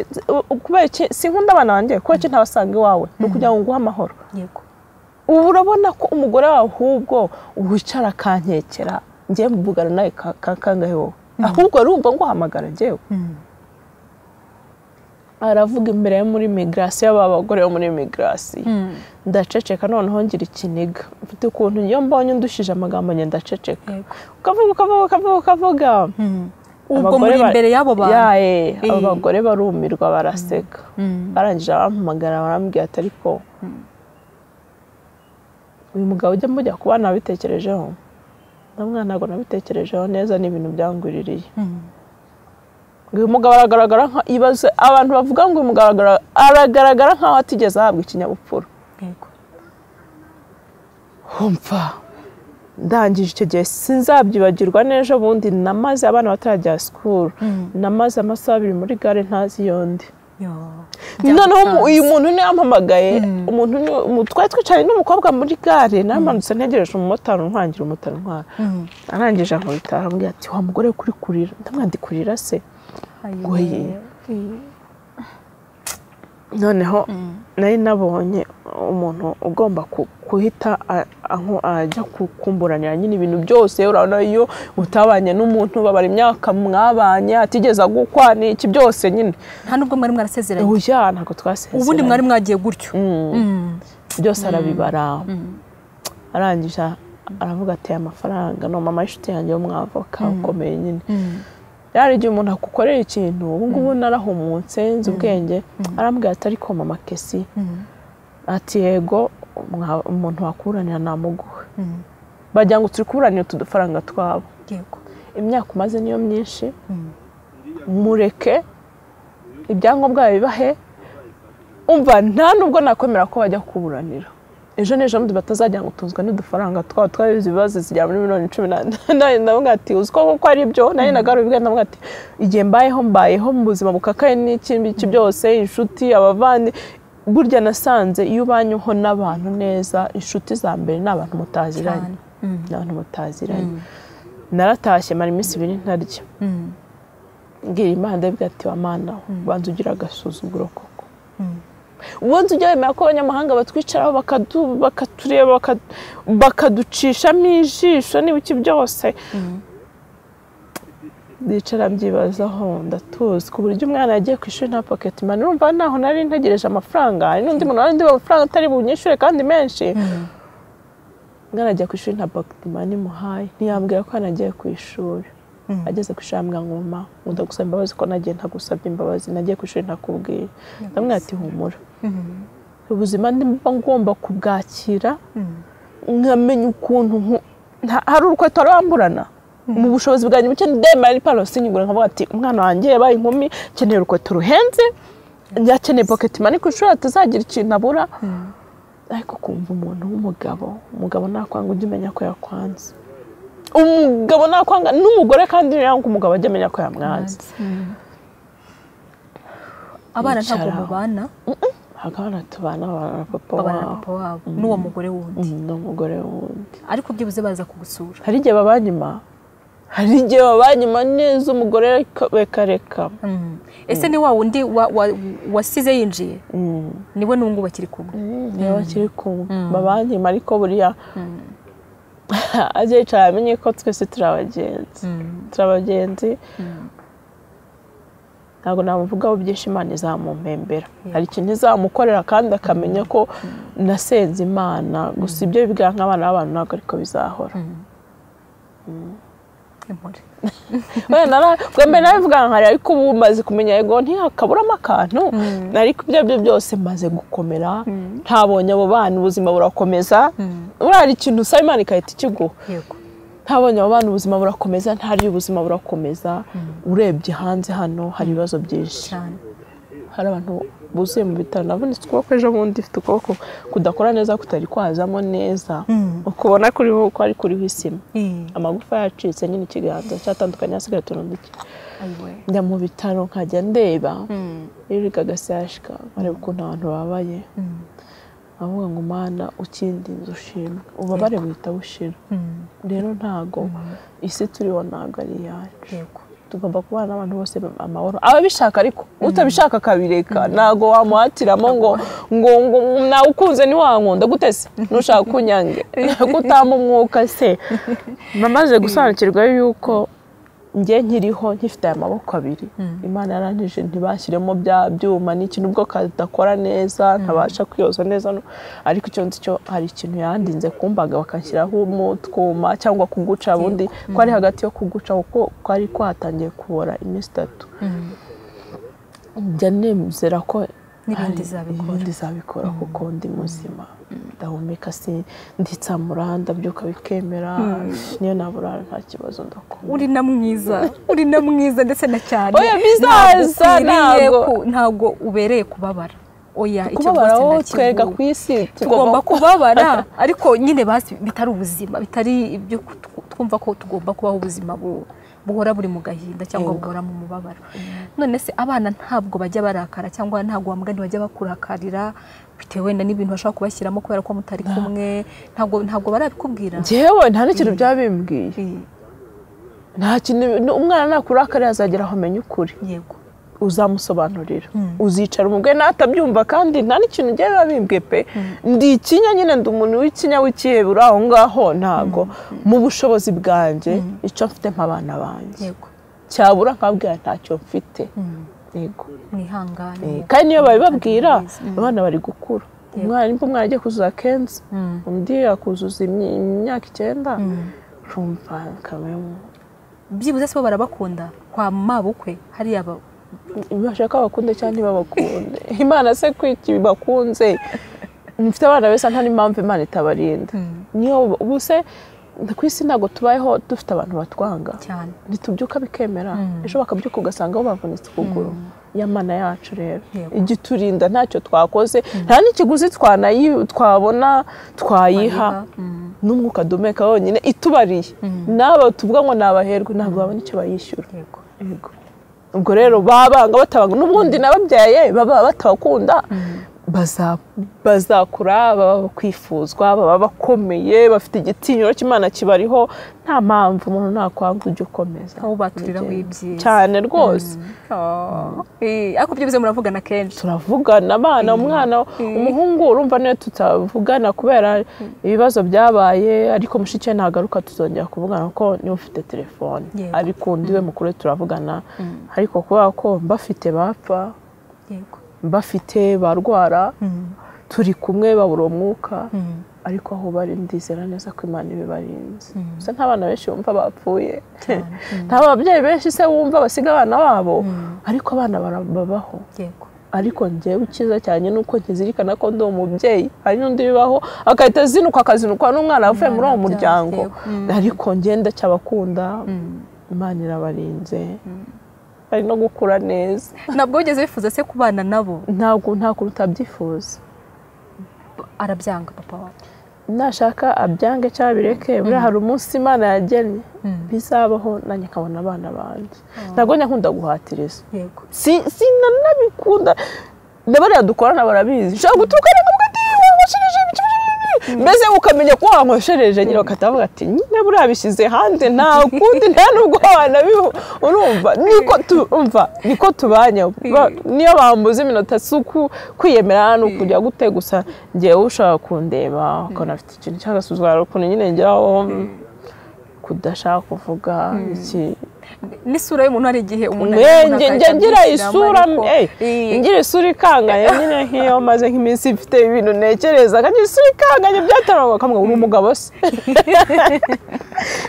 kubera iki sinkunda abana banjye kubera iki ntabasanga iwawe ni ukugira ngo nguhe amahoro yego ubu urabona ko umugore wawe ahubwo wicara akankekera njye mvugana nawe ka- ka- kangahe wowe ahubwo urumva nguhamagara njyewe aravuga imbere yo muri migirasiyo aba bagore bo muri migirasiyo Mm. ndaceceka noneho ngira ikiniga mfite ukuntu iyo mbonye ndushije amagambo njye ndaceceka Yego. ukavuga ukavuga ukavuga ukavuga ubwo Abagore muri ba- imbere y'abo bantu yae abo Eh. bagore barumirwa baraseka Mm. barangije barampamagara barambwira ati ariko uyu mugabo ujya mujya kuba nabitekerejeho ndamwana ntabwo nabitekerejeho neza ni ibintu byangwiririye Mm. ngo uyu mugabo aragaragara nka ibaze abantu bavuga ngo uyu mugabo aragaragara- aragaragara nkaho atigeze ahabwa ikinyabupfura yego humva ndangije icyo gihe sinzabyibagirwa n'ejo bundi namaze abana batarajya sikuru namaze amasaha abiri muri gare ntazi iyo ndi yo noneho umu- Byagutanze. uyu muntu niwe wampamagaye umuntu niwe- umu- twari twicaranye n'umukobwa muri gare namanutse ntegereje umumotari untwangira umumotari untwara Mm. arangije ankubita arambwira ati wa mugore we kuri kurira ndamwandi kurira se Ayo. Goye. noneho nari nabonye umuntu ugomba ku- guhita a- aho- ajya ku- kumburanira nyine ibintu byose urabona iyo utabanye n'umuntu babara imyaka mwabanye atigeze agukwa ni iki byose nyine nta nubwo mwari mwarasezeranye uya ntabwo twasezeranye ubundi mwari mwagiye gutyo Mm. byose arabibara arangije aravuga ati aya mafaranga ni mama y'inshuti yanjye w'umwavoka ukomeye nyine Mm. yari igihe umuntu akukorera ikintu ubu ngubu narahumutse nzi ubwenge arambwira ati ariko mama kesi Mm. ati yego mwa- umuntu wakuranira namuguhe Mm. bagira ngo turi kuburanira utu dufaranga twabo yego imyaka umaze niyo myinshi Mm. mureke ibyangombwa bibahe umva nta nubwo nakwemera ko bajya kuburanira ejo n'ejo bundi batazajya ngo tuzwe n'udufaranga twawe twabizi ibibazo zijya muri miliyoni cumi n'umunani ndavuga ati uzi ko kuko ari byo nari nagarubibwe ndavuga ati igihe mbayeho mbayeho mu buzima bukakaye n'ikindi byose inshuti abavandi burya nasanze iyo ubanyweho n'abantu neza inshuti za mbere ni abantu mutaziranye cyane Mm. ni abantu mutaziranye naratashye mara iminsi ibiri ntarya Mm. mbwira imana ndavuga ati wa mana banza ugira agasuzuguro koko ubundi ujya wemera ko abanyamahanga batwicaraho bakadu- bakatureba baka- bakaducishamo ijisho n'ibiki byose ndicara mbyibazaho ndatuzi ku buryo umwana yagiye ku ishuri nta pocket money urumva naho nari ntegereje amafaranga hari n'undi muntu wari ndiba amafaranga atari bunyishure kandi menshi umwana ajya ku ishuri nta pocket money muhaye ntiyambwira ko yanagiye ku ishuri ageze ku ishuri arambwira ngo mama nkunda gusaba imbabazi ko nagiye ntagusabye imbabazi nagiye ku ishuri ntakubwiye ndamwe ati humura ubuzima ndimba ngomba kubwakira nkamenya ukuntu nku- nta- hari urukweto rwamburana mu bushobozi bwanjye buke ndemera n'ipantaro sinyigura nkavuga ati umwana wanjye yabaye inkumi akeneye urukweto ruhenze akeneye pocket money ku ishuri atazagira ikintu abura ariko kumva umuntu w'umugabo umugabo nakwanga ujya umenya ko yakwanze umugabo nakwanga n'umugore kandi yanga umugabo ajya amenya ko yamwanze Mm. abana ntabwo Bicaraho. mubana hakaba natubana babana na papa babana na wabo papa wabo n'uwo mugore wundi Mm, n'umugore wundi ariko byibuze baza kugusura hari igihe babanyuma hari igihe babanyuma neza umugore ariko bekareka Mm. ese ni wa wundi wa- wa- wasize yinjiye Mm. niwe n'ubungubu bakiri kumwe niba bakiri kumwe babanyuma ariko buriya ajya yicara amenye ko twese turi abagenzi turi abagenzi ntabwo namuvugaho byinshi imana izamumpembera hari ikintu izamukorera kandi akamenya ko nasenze imana gusa ibyo bibigira nk'abana b'abantu ntabwo ariko bizahora Impore. wenda nabwo mbere nabivuga nkari ariko ubu maze kumenya yego ntihakaburamo akantu ariko ibyo ari byo byose maze gukomera ntabonye abo bana ubuzima burakomeza urari ikintu usaba imana igahita ikiguha yego ntabonye abo bana ubuzima burakomeza ntari ubuzima burakomeza urebye hanze hano hari ibibazo byinshi cyane hari abantu buzuye mu bitaro navunitse ukuboko ejo bundi ifite ukuboko kudakora neza kutari kwazamo neza ukubona kuriho uko ari kuriho isima Eh, amagufa yacitse nyine ikiganza cyatandukanye hasigaye utuntu duke ayiwe njya mu bitaro nkajya ndeba Mm. erega agasashika areba ukuntu abantu babaye Mm. avuga ngo mana ukindinze ushimwe ubabare buhita bushira Mm. rero ntago isi turiho ntago ari iyacu yego tugomba kubana n'abantu bose amahoro ababishaka ariko utabishaka akabireka ntago wamuhatiramo ngo ngo ngo nawukunze ntiwankunda gutese nushaka kunyange kutama umwuka se namaze gusobanukirwa yuko njye nkiriho nkifite aya maboko abiri imana yarangije ntibashyiremo bya byuma n'ikintu ubwo kadakora neza ntabasha kwiyoza neza no- ariko icyo nzi cyo hari ikintu yandinze kumbaga bakanshyiraho umutwuma cyangwa kuguca bundi ko ari hagati yo kuguca kuko kwari kwatangiye kubora iminsi itatu njya nemera ko N'ibindi hari izabikora. ibindi izabikora kuko ndi muzima ndahumeka si nditsamura ndabyuka bikemera niyo naburara nta kibazo ndakunda uri na mwiza uri na mwiza ndetse na cyane Oya, bizaza, Ntabwo ukwiriye ntabwo. ku- ntabwo ubereye kubabara oya icyo kubabara rwose wowe twega ku ntakivuga isi tugomba kubabara ariko nyine basi bitari ubuzima bitari ibyo ku- twumva ko tugomba kubaho ubuzima bu- buhora buri mu gahinda cyangwa Yego. buhora mu mubabaro none se abana ntabwo bajya barakara cyangwa ntabwo wamugani bajya bakurakarira bitewe na n'ibintu bashobora kubashyiramo kubera ko mutari kumwe ntabwo ntabwo barabikubwira njyewe nta n'ikintu byaba bimbwiye Eh, nta kintu ni- umwana nakurakarira azagera aho amenya ukuri yego uzamusobanurira Mm. uzicara umubwe n'atabyumva kandi nta n'ikintu njyewe biba bimbwiye pe ndi ikinya nyine ndi umuntu w'ikinya w'ikihebura aho ngaho ntabwo mu bushobozi bwanjye icyo mfite nk'abana banjye yego cyabura nkabwira ntacyo mfite Mm. yego Eh, mwihangane kandi niyo babibabwira Mm. abana bari gukura umwana nimba umwana agiye kuzuza kenshi Mm. undi akuzuza imyi- imyaka icyenda urumva kamwe byibuze se bo barabakunda kwa mabukwe hariya ba- bashaka bakunde cyangwa ntibabakunde imana se kwiki bakunze mufite abana beza nta n'impamvu imana itabarinda Mm. niyo ubu se ku isi ntabwo tubayeho dufite abantu batwanga cyane ntitubyuka bikemera Mm. ejo bakabyuka ugasanga bo bavunitse ukuguru y'amana yacu rero Yego. igiturinda ntacyo twakoze nta n'ikiguzi twanayi- twabona twayiha Bayiha, mm. n'umwuka duhumeka wonyine itubariye n'aba tuvuga ngo ni abaherwe ntabwo babona icyo bayishyura yego Yego. ubwo rero babanga batabanga n'ubundi n'ababyaye baba batabakunda baza- bazakura baba bakwifuzwa baba bakomeye bafite igitinyiro cy'imana kibariho nta mpamvu umuntu nakwanga ujya ukomeza aho baturiraho ibyiza cyane rwose Oh. Eh, ariko byo bize muravugana kenshi turavugana abana umwana umuhungu urumva niyo tutavugana kubera ibibazo byabaye ariko mushiki we nagaruka tuzongera kuvugana kuko niwe ufite telefone Yego. ariko undi we mukuru we turavugana ariko kubera ko mbafite bapfa yego mbafite barwara turi kumwe babura umwuka Mm. ariko aho bari ndizera neza ko imana ibibarinze gusa nta bana benshi bumva bapfuye nta babyeyi benshi se bumva basiga abana babo ariko abana bara- babaho yego ariko njyewe icyiza cyane ni uko nkizirikana ko ndi umubyeyi hari n'undi bibaho agahita azinukwa akazinukwa n'umwana avuye muri uwo Umwana muryango abyaye. ariko ngenda cyabakunda Mm. imana irabarinze bari no gukura neza ntabwo wigeze wifuza se kubana nabo ntabwo nta kuntu utabyifuza arabyanga papa wawe nashaka abyange cyangwa bireke buriya hari umunsi imana yagennye Mm. bizabaho nanjye nkabona abana banjye ntabwo njya nkunda guhatiriza yego Si- sinanabikunda na bariya dukorana barabizi nshobora guturuka ari ngombwa ati wanyweshereje ibiki mbese ukamenya ko wanyweshereje nyine bagahita bavuga ati nyine buriya bishyize hanze nta kundi nta nubwo wanabiho urumva niko tumva niko tubanye Ba- niyo bambuze iminota si uku kwiyemera ni ukujya gute gusa ngewe ushaka kundeba ukabona afite ikintu cy'agasuzuguro ukuntu nyine ngeraho kudashaka kuvuga iki n'isura y'umuntu hari igihe umuntu ari Mwe, umuntu nge- akahita nge- ngira amwishyiramo, isura ariko- eh, Eh, ngira isura ikangaye nyine nk'iyo maze nk'iminsi mfite ibintu ntekereza ngira isura ikangaye byataraga kamwe uri umugabo se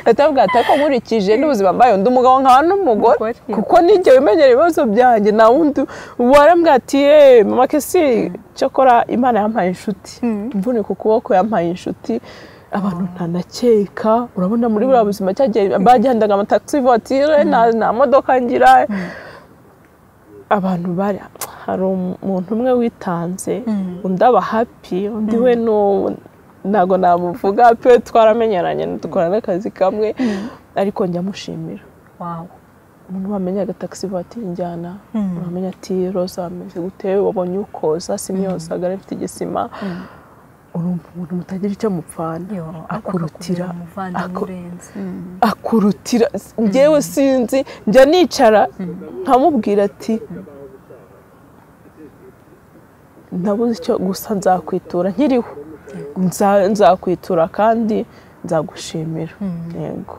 leta avuga ati ariko nkurikije n'ubuzima mbaye ndi umugabo nkaba n'umugore Umugore, yego. kuko n'igihe wimenyera ibibazo byanjye nta wundi warambwira ati "Eh, mama kesi cyakora imana yampaye inshuti imvunike ukuboko yampaye inshuti abantu ntanakeka urabona muri buriya buzima cyagiye bagendaga amatagisi vatire nta nta modoka ngira abantu bari hari umuntu umwe witanze undi aba happy undi we ni uwo- ntabwo namuvuga pe twaramenyeranye dukorana n'akazi kamwe ariko njya mushimira wow umuntu wamenya agatagisi vatiri njyana wamenya ati roza ameze gute wabonye ukoza simyoza agara mfite igisima urumva umuntu mutagira icyo mupfana akurutira aku- akurutira ngewe sinzi njya nicara nkamubwira ati nabuze icyo gusa nzakwitura nkiriho Nza- nzakwitura kandi nzagushimira yego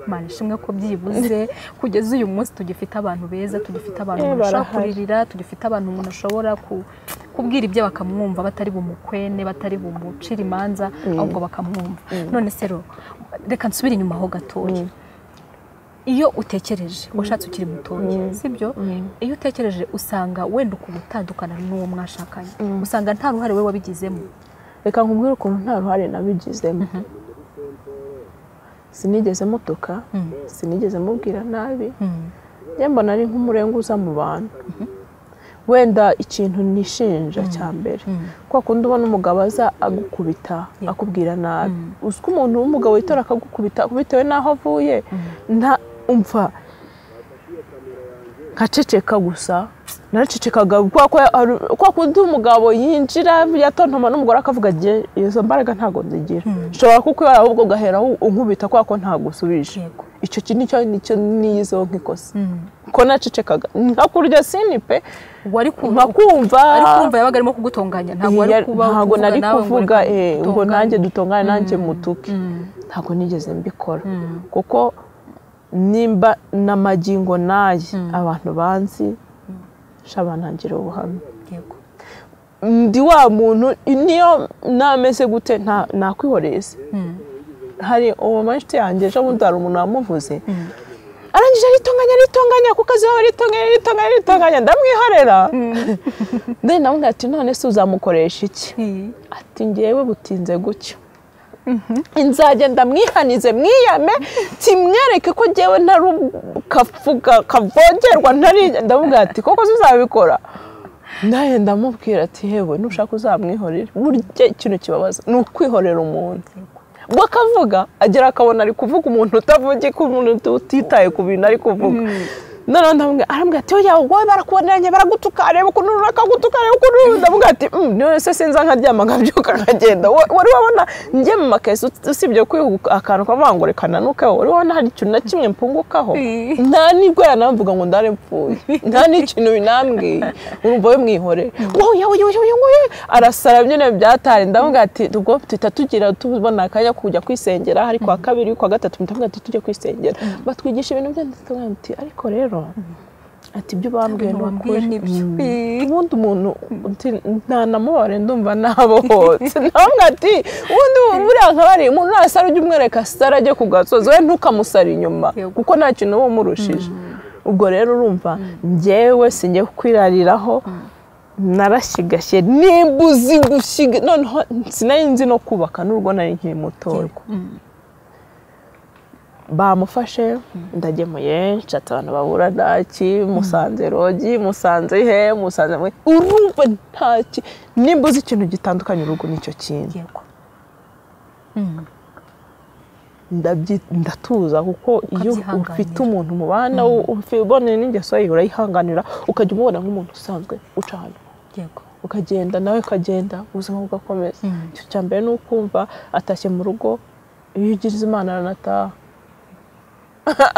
mana ishimwe ko byibuze kugeza uyu munsi tugifite abantu beza tugifite abantu Eh, umuntu ashobora barahari. kuririra tugifite abantu umuntu ashobora ku- kubwira ibyo bakamwumva batari bumukwene batari bumucira imanza ahubwo bakamwumva none se rero reka nsubire inyuma ho gatoya iyo utekereje washatse ukiri mutoya sibyo iyo utekereje usanga wenda ukuntu utandukana n'uwo mwashakanye usanga nta ruhare we wabigizemo reka nkubwire ukuntu nta ruhare nabigizemo sinigeze mutuka sinigeze mubwira nabi Mm. njye mbona ari nk'umurenguza mu bantu wenda ikintu nishinja cya mbere kwa kundi ubona umugabo aza agukubita akubwira nabi uzi ko umuntu w'umugabo yitora akagukubita bitewe n'aho avuye nta umva nkaceceka gusa naracecekaga kwa kwa- hari- kwa kundi umugabo yinjira yatontoma n'umugore akavuga agiye izo mbaraga ntabwo nzigira nshobora kukwibara ahubwo ugahera unkubita kwa ko ntagusubije Yego. icyo kintu nicyo nicyo niyizo nk'ikosa ko nacecekaga nkakurya sini pe wari kumva nkakumva ari kumva yabaga arimo kugutonganya ntabwo wari Iya, kuba ntabwo nari nawe ngo kuvuga reka eh, ngo dutongane. nanjye dutongane nanjye mutuke ntabwo nigeze mbikora kuko nimba n'amagingo naye abantu banzi shaba ntangire ubuhamya Yego. ndi wa muntu niyo nameze gute nta- nakwihoreza hari uwo manshuti yanjye ejo bundi hari umuntu wamuvuze arangije aritonganya aritonganya ku kazi wawe aritonganya aritonganya aritonganya ndamwihorera then namubwira ati none se uzamukoresha iki Mm. ati ngewe butinze gutyo nzagenda mwihanize mwiyame kimwereke ko ngewe ntari kavuga kavogerwa ntari ndamubwira ati koko zuzabikora nawe ndamubwira ati hewe nushaka uzamwihorere burya ikintu kibabaza ni ukwihorera umuntu ubwo akavuga agera akabona ari kuvuga umuntu utavugi ko umuntu utitaye ku bintu ari kuvuga noneho ndamubwira arambwira ati oya wowe barakubonanye baragutuka reba ukuntu bakagutuka reba ukuntu ndamubwira ati "Mm, none se sinza nkaryama nkabyuka nkagenda Wa- wari wabona njye mu makesi ut- usibye kwihuka akantu kavuga ngo reka nanukeho wari wabona hari ikintu na kimwe mpungukaho Mm. nta n'ubwo yanamvuga ngo ndare mpfuye nta n'ikintu binambwiye urumva we mwihore wowe yowe yowe yowe yowe arasara nyine byatari ndavuga ati ubwo tuhita tugira tubona akanya kujya kwisengera hari kwa kabiri kwa gatatu ndavuga ati tujye kwisengera batwigisha ibintu byanditse tukavuga ati ariko rero ati ibyo bambwiye ni wambwiye ukuri nibyo ubundi umuntu ntanamubare ndumva nabohotse namwe ati ubundi buriya nkabari umuntu nasara ujya umwereka sara ajye ku gasozi we ntukamusara inyuma Yego. kuko nta kintu uba umurushije ubwo rero urumva njyewe sinjye kwirariraho narashigashye nimba uzi gushiga noneho sinari nzi no kubaka n'urwo nari nkiri mutoya Yego. Mm. bamufashe ndagemuye nshatse abantu babura ntaki musanze rogi musanze he musanze mwe urumva ntaki nimba uzi ikintu gitandukanye urugo nicyo kintu Yego. ndabyi- ndatuza kuko iyo Ukabyihanganira. ufite umuntu mubana uboneye n'ingeso ye urayihanganira ukajya umubona nk'umuntu usanzwe uca ahantu Yego. ukagenda nawe ukagenda ubuzima bugakomeza icyo cya mbere ni ukumva atashye mu rugo iyo ugirize imana aranataha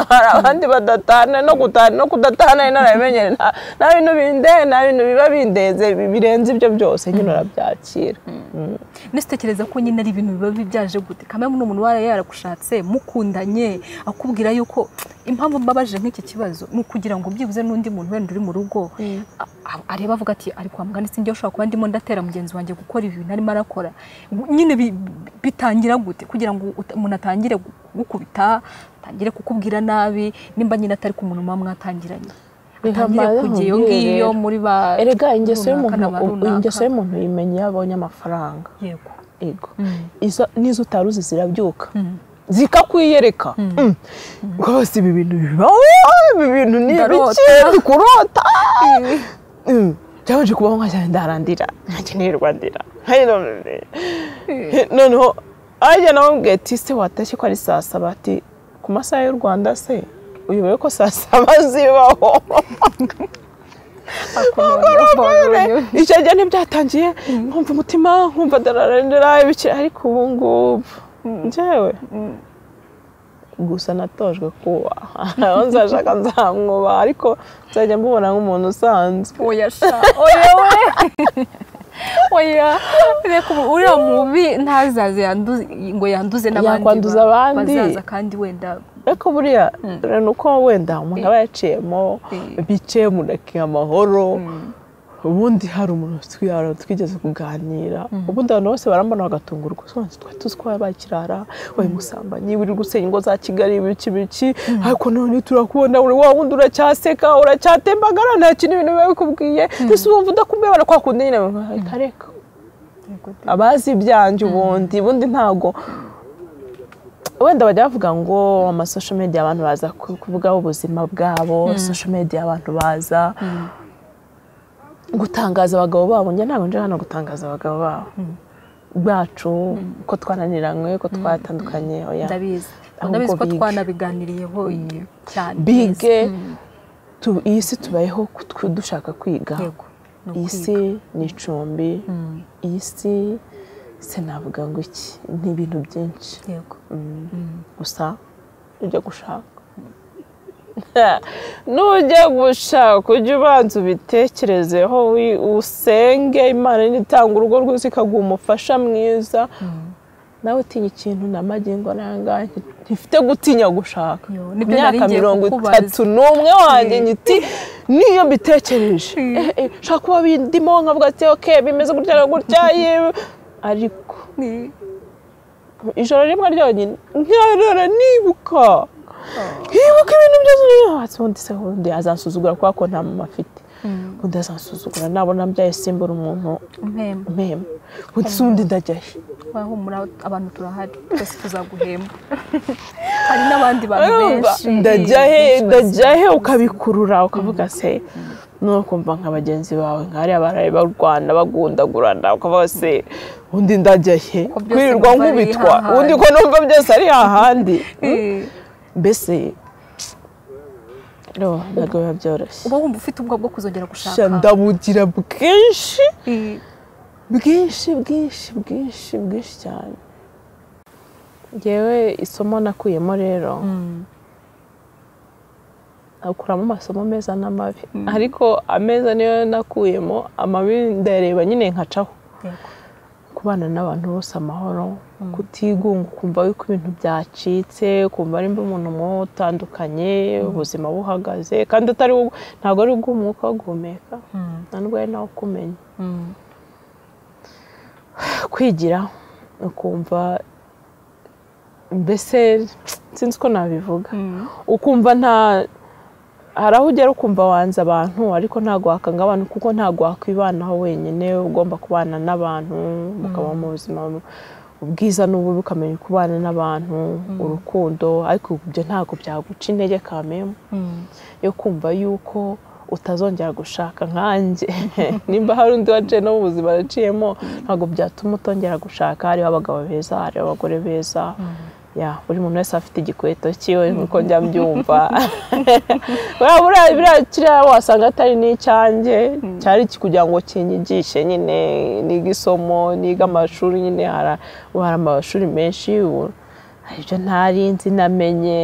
hari abandi badatana no gutana no kudatana ari narabimenyere nta nta bintu binde nta bintu biba bindenze bi- birenze ibyo byose nyine urabyakira Nese utekereza ko nyine ari ibintu biba byaje gute kamwe ni umuntu wari yaragushatse mukundanye akubwira yuko impamvu mbabaje nk'iki kibazo ni ukugira ngo byibuze n'undi muntu wenda uri mu rugo a- a- areba avuga ati ariko wa mugani sinjye ushobora kuba ndimo ndatera mugenzi wanjye gukora ibi bintu arimo arakora nyine bi- bi- bitangira gute kugira ngo uta- umuntu atangire gukubita atangire kukubwira nabi nimba nyine atari ku muntu muba mwatangiranye atangire Bihamara kujya iyo nkubwire ngiyo rero. muri ba erega ingeso runaka y'umuntu na ba runaka. ingeso y'umuntu yimenye iyo abonye amafaranga yego ego izo n'izo utari uzi zirabyuka zikakwiyereka Mm. rwose ibi bintu bibaho ibi bintu ni Ndarota. biki dukurota Mm. byabanje kubaho nka cyane ndarandira nkanjye nirwandira noneho ajya nawe mbwiye ati se watashye ko ari saa saba ati ku masaha y'u rwanda se uyobewe ko saa saba zibaho icyo gihe ntibyatangiye nkumva umutima nkumva dararendera ibiki ariko ubu ngubu njyewe gusa natojwe kubaha naho nzashaka nzamwubaha ariko nzajya mbubona nk'umuntu usanzwe oya sha oya we oya reka ubu uriya mubi ntazaze yanduze ngo yanduze n'abandi Yakwanduza ba- abandi. bazaza kandi wenda ariko buriya ni uko wenda umuntu aba yaciyemo Eh. bicaye umuntu akiha amahoro ubundi hari umuntu twirara twigeze kuganira ubundi abantu bose barambona bagatungurwa sobanutse twari tuzi ko yabaye ikirara wabaye umusambanyi wiri gusenya ingo za kigali ibiki biki ariko none turakubona uri wa wundi uracyaseka uracyatembagara nta kintu ibintu biba bikubwiye mbese wumva udakumbuye barakwakunda nyine reka reka abazi ibyanjye ubundi ubundi ntabwo wenda bajya bavuga ngo amasosho media abantu baza ku- kuvugaho ubuzima bwabo sosho media abantu baza gutangaza abagabo babo njye ntabwo nje hano gutangaza abagabo babo bacu ko twananiranywe ko twatandukanye oya ndabizi Ahubwo ndabizi ko bige. twanabiganiyeho cyane bige Mm, tu- iyi si tubayeho ku- ku- dushaka kwiga yego ni iyi ukwiga. si ni icumbi iyi si se navuga ngo iki ni ibintu byinshi yego gusa ujya gushaka nujya gushaka ujye ubanza ubitekerezeho wi- usenge imana nitanga urugo rwiza ikaguha umufasha mwiza nawe utinya ikintu na magingo nangahe ntifite gutinya gushaka Yo, Ku nibyo nari myaka ngiye mirongo kukubaza. itatu n'umwe wanjye nyiti niyo mbitekereje Eh, eh, shaka kuba bindimo nkavuga ati ok bimeze gutya na gutya yewe." ariko Ni- ijoro rimwe ryonyine nkarara nibuka nkibuka ibintu byose nihatse ubundi se ubundi azansuzugura kubera ko nta mama afite ubundi azansuzugura nabona mbyaye simbura umuntu umpemba umpemba ubundi se ubundi ndajya he wahumura abantu turahari twese tuzaguhemba hari n'abandi bantu Urumva? benshi ndajya he benshi ndajya he ukabikurura ukavuga se nuko kumva nka bagenzi bawe nkariya baraye barwana bagundagurana ukavuga se ubundi ndajya he Ko byose kwirirwa numva ari nkubitwa hahandi. ubundi ko numva byose ari hahandi Eh, mbese rero ntabwo biba byoroshye uba wumva ufite ubwoba bwo kuzongera gushaka Sha ndabugira bwinshi Eh, bwinshi bwinshi bwinshi bwinshi cyane ngewe isomo nakuyemo rero mm, nakuramo amasomo meza n'amabi ariko ameza niyo nakuyemo amabi ndayareba nyine nkacaho yego kubana n'abantu bose amahoro kutigunga ukumva yuko ibintu byacitse ukumva nimba umuntu mwotandukanye ubuzima buhagaze kandi atari wowe- ntabwo ari ubw'umwuka wo guhumeka Mm, nta n'ubwo ari nawe ukumenya mm, kwigira ukumva mbese sinzi uko nabivuga mm, ukumva nta hari aho ugera ukumva wanze abantu ariko ntabwo wakanga abantu kuko ntabwo wakwibanaho wenyine ugomba kubana n'abantu mukaba mu buzima bu- ubwiza n'ububi ukamenya kubana n'abantu urukundo ariko ibyo ntabwo byaguca intege kamemu mm. yo kumva yuko utazongera gushaka nkanjye nimba hari undi waciye no mu buzima waciyemo ntabwo byatuma utongera gushaka hariho abagabo beza hariho abagore beza ya buri muntu wese afite igikweto cyiwe nk'uko njya mbyumva buriya buriya- buriya kiriya wasanga atari n'icyanjye cyari iki kugira ngo kinyigishe nyine niga isomo niga amashuri nyine hara- ubu hari amashuri menshi ubu hari ibyo ntari nzi namenye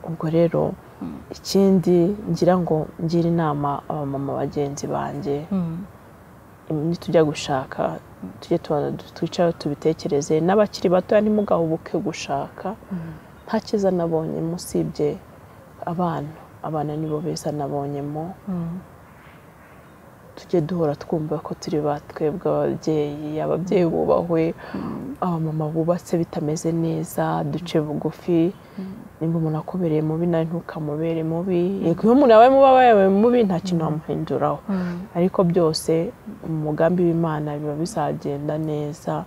ubwo rero ikindi ngira ngo ngire inama abamama bagenzi banjye nitujya gushaka tujye tubanza du- twicare tubitekereze n'abakiri batoya ntimugahubuke gushaka nta cyiza nabonyemo usibye abana abana nibo beza nabonyemo tujye duhora twumva ko turi ba twebwe ababyeyi ababyeyi bubahwe abamama bubatse bitameze neza duce bugufi nimba umuntu akubereye mubi nawe ntukamubere mubi yego iyo umuntu yabaye mubi aba yabaye mubi nta kintu wamuhinduraho ariko byose mu mugambi w'imana biba bizagenda neza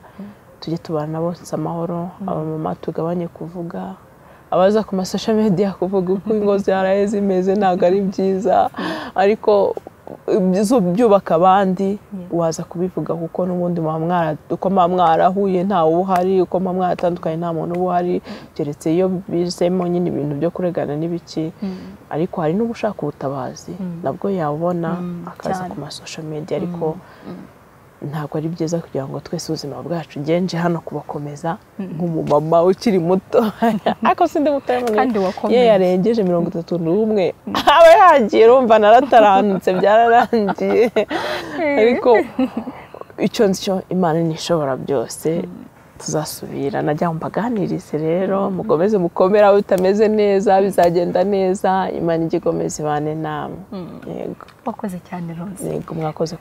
tujye tubana na bose amahoro abamama tugabanye kuvuga abaza ku masosho media kuvuga uko ingo zaraye zimeze ntabwo ari byiza ariko byubaka abandi waza kubivuga kuko n'ubundi muba mwara- uko muba mwarahuye ntawe uba uhari uko muba mwaratandukanye nta muntu uba uhari keretse iyo bizemo nyine ibintu byo kuregana n'ibiki ariko hari n'ubushaka ubutabazi nabwo yabona akaza cyane. ku masosho media ariko ntabwo ari byiza kugira ngo twese ubuzima bwacu ugenje hano kubakomeza nk'umumama ukiri muto ariko sindi muto Kandi wakomeye. iyo yarengeje mirongo itatu n'umwe aba yagiye urumva narataranutse byararangiye ariko icyo ncyo imana ntishobora byose tuzasubira najya mbaganirize rero mukomeze mukomere aho bitameze neza bizagenda neza imana ijya ikomeza ibane namwe yego wakoze cyane rose yego mwakoze wakoze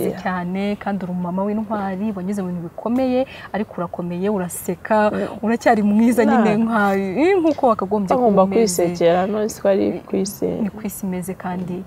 kunyakira cyane kandi uri umumama w'intwari wanyuze mu bintu bikomeye ariko urakomeye uraseka uracyari mwiza nyine nka- eh, nk'uko wakagombye bagomba kuba umeze. kwisekera none si ko ari kwiseka ni ku isi imeze kandi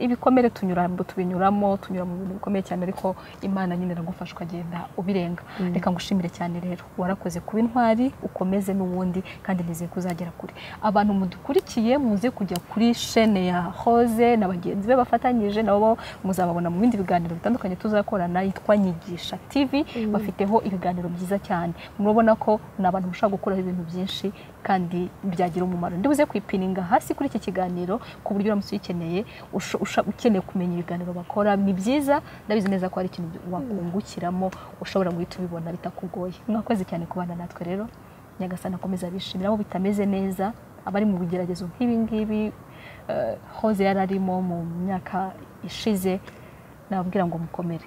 ibikomere tunyura tubinyuramo tunyura mu bintu bikomeye cyane ariko imana nyine iragufasha ukagenda ubirenga reka ngushimire cyane rero warakoze kuba intwari ukomeze n'ubundi kandi nizeye ko uzagera kure abantu mudukurikiye muze kujya kuri shene ya hoze na bagenzi be bafatanyije nabo muzababona mu bindi biganiro bitandukanye tuzakorana yitwa nyigisha tv bafiteho ibiganiro byiza cyane murabona ko ni abantu mushobora gukoraho ibintu byinshi kandi byagira umumaro ndibuze kwipininga hasi kuri iki kiganiro ku buryo uramutse uyikeneye usho- usha- ukeneye kumenya ibiganiro bakora ni byiza ndabizi neza ko hari ikintu wakungukiramo ushobora guhita ubibona bitakugoye mwakoze cyane kubana natwe rero nyagasani akomeza abishimira aho bitameze neza abari mu bigeragezo nk'ibi ngibi eh, hoze yari arimo mu myaka ishize nababwira ngo mukomere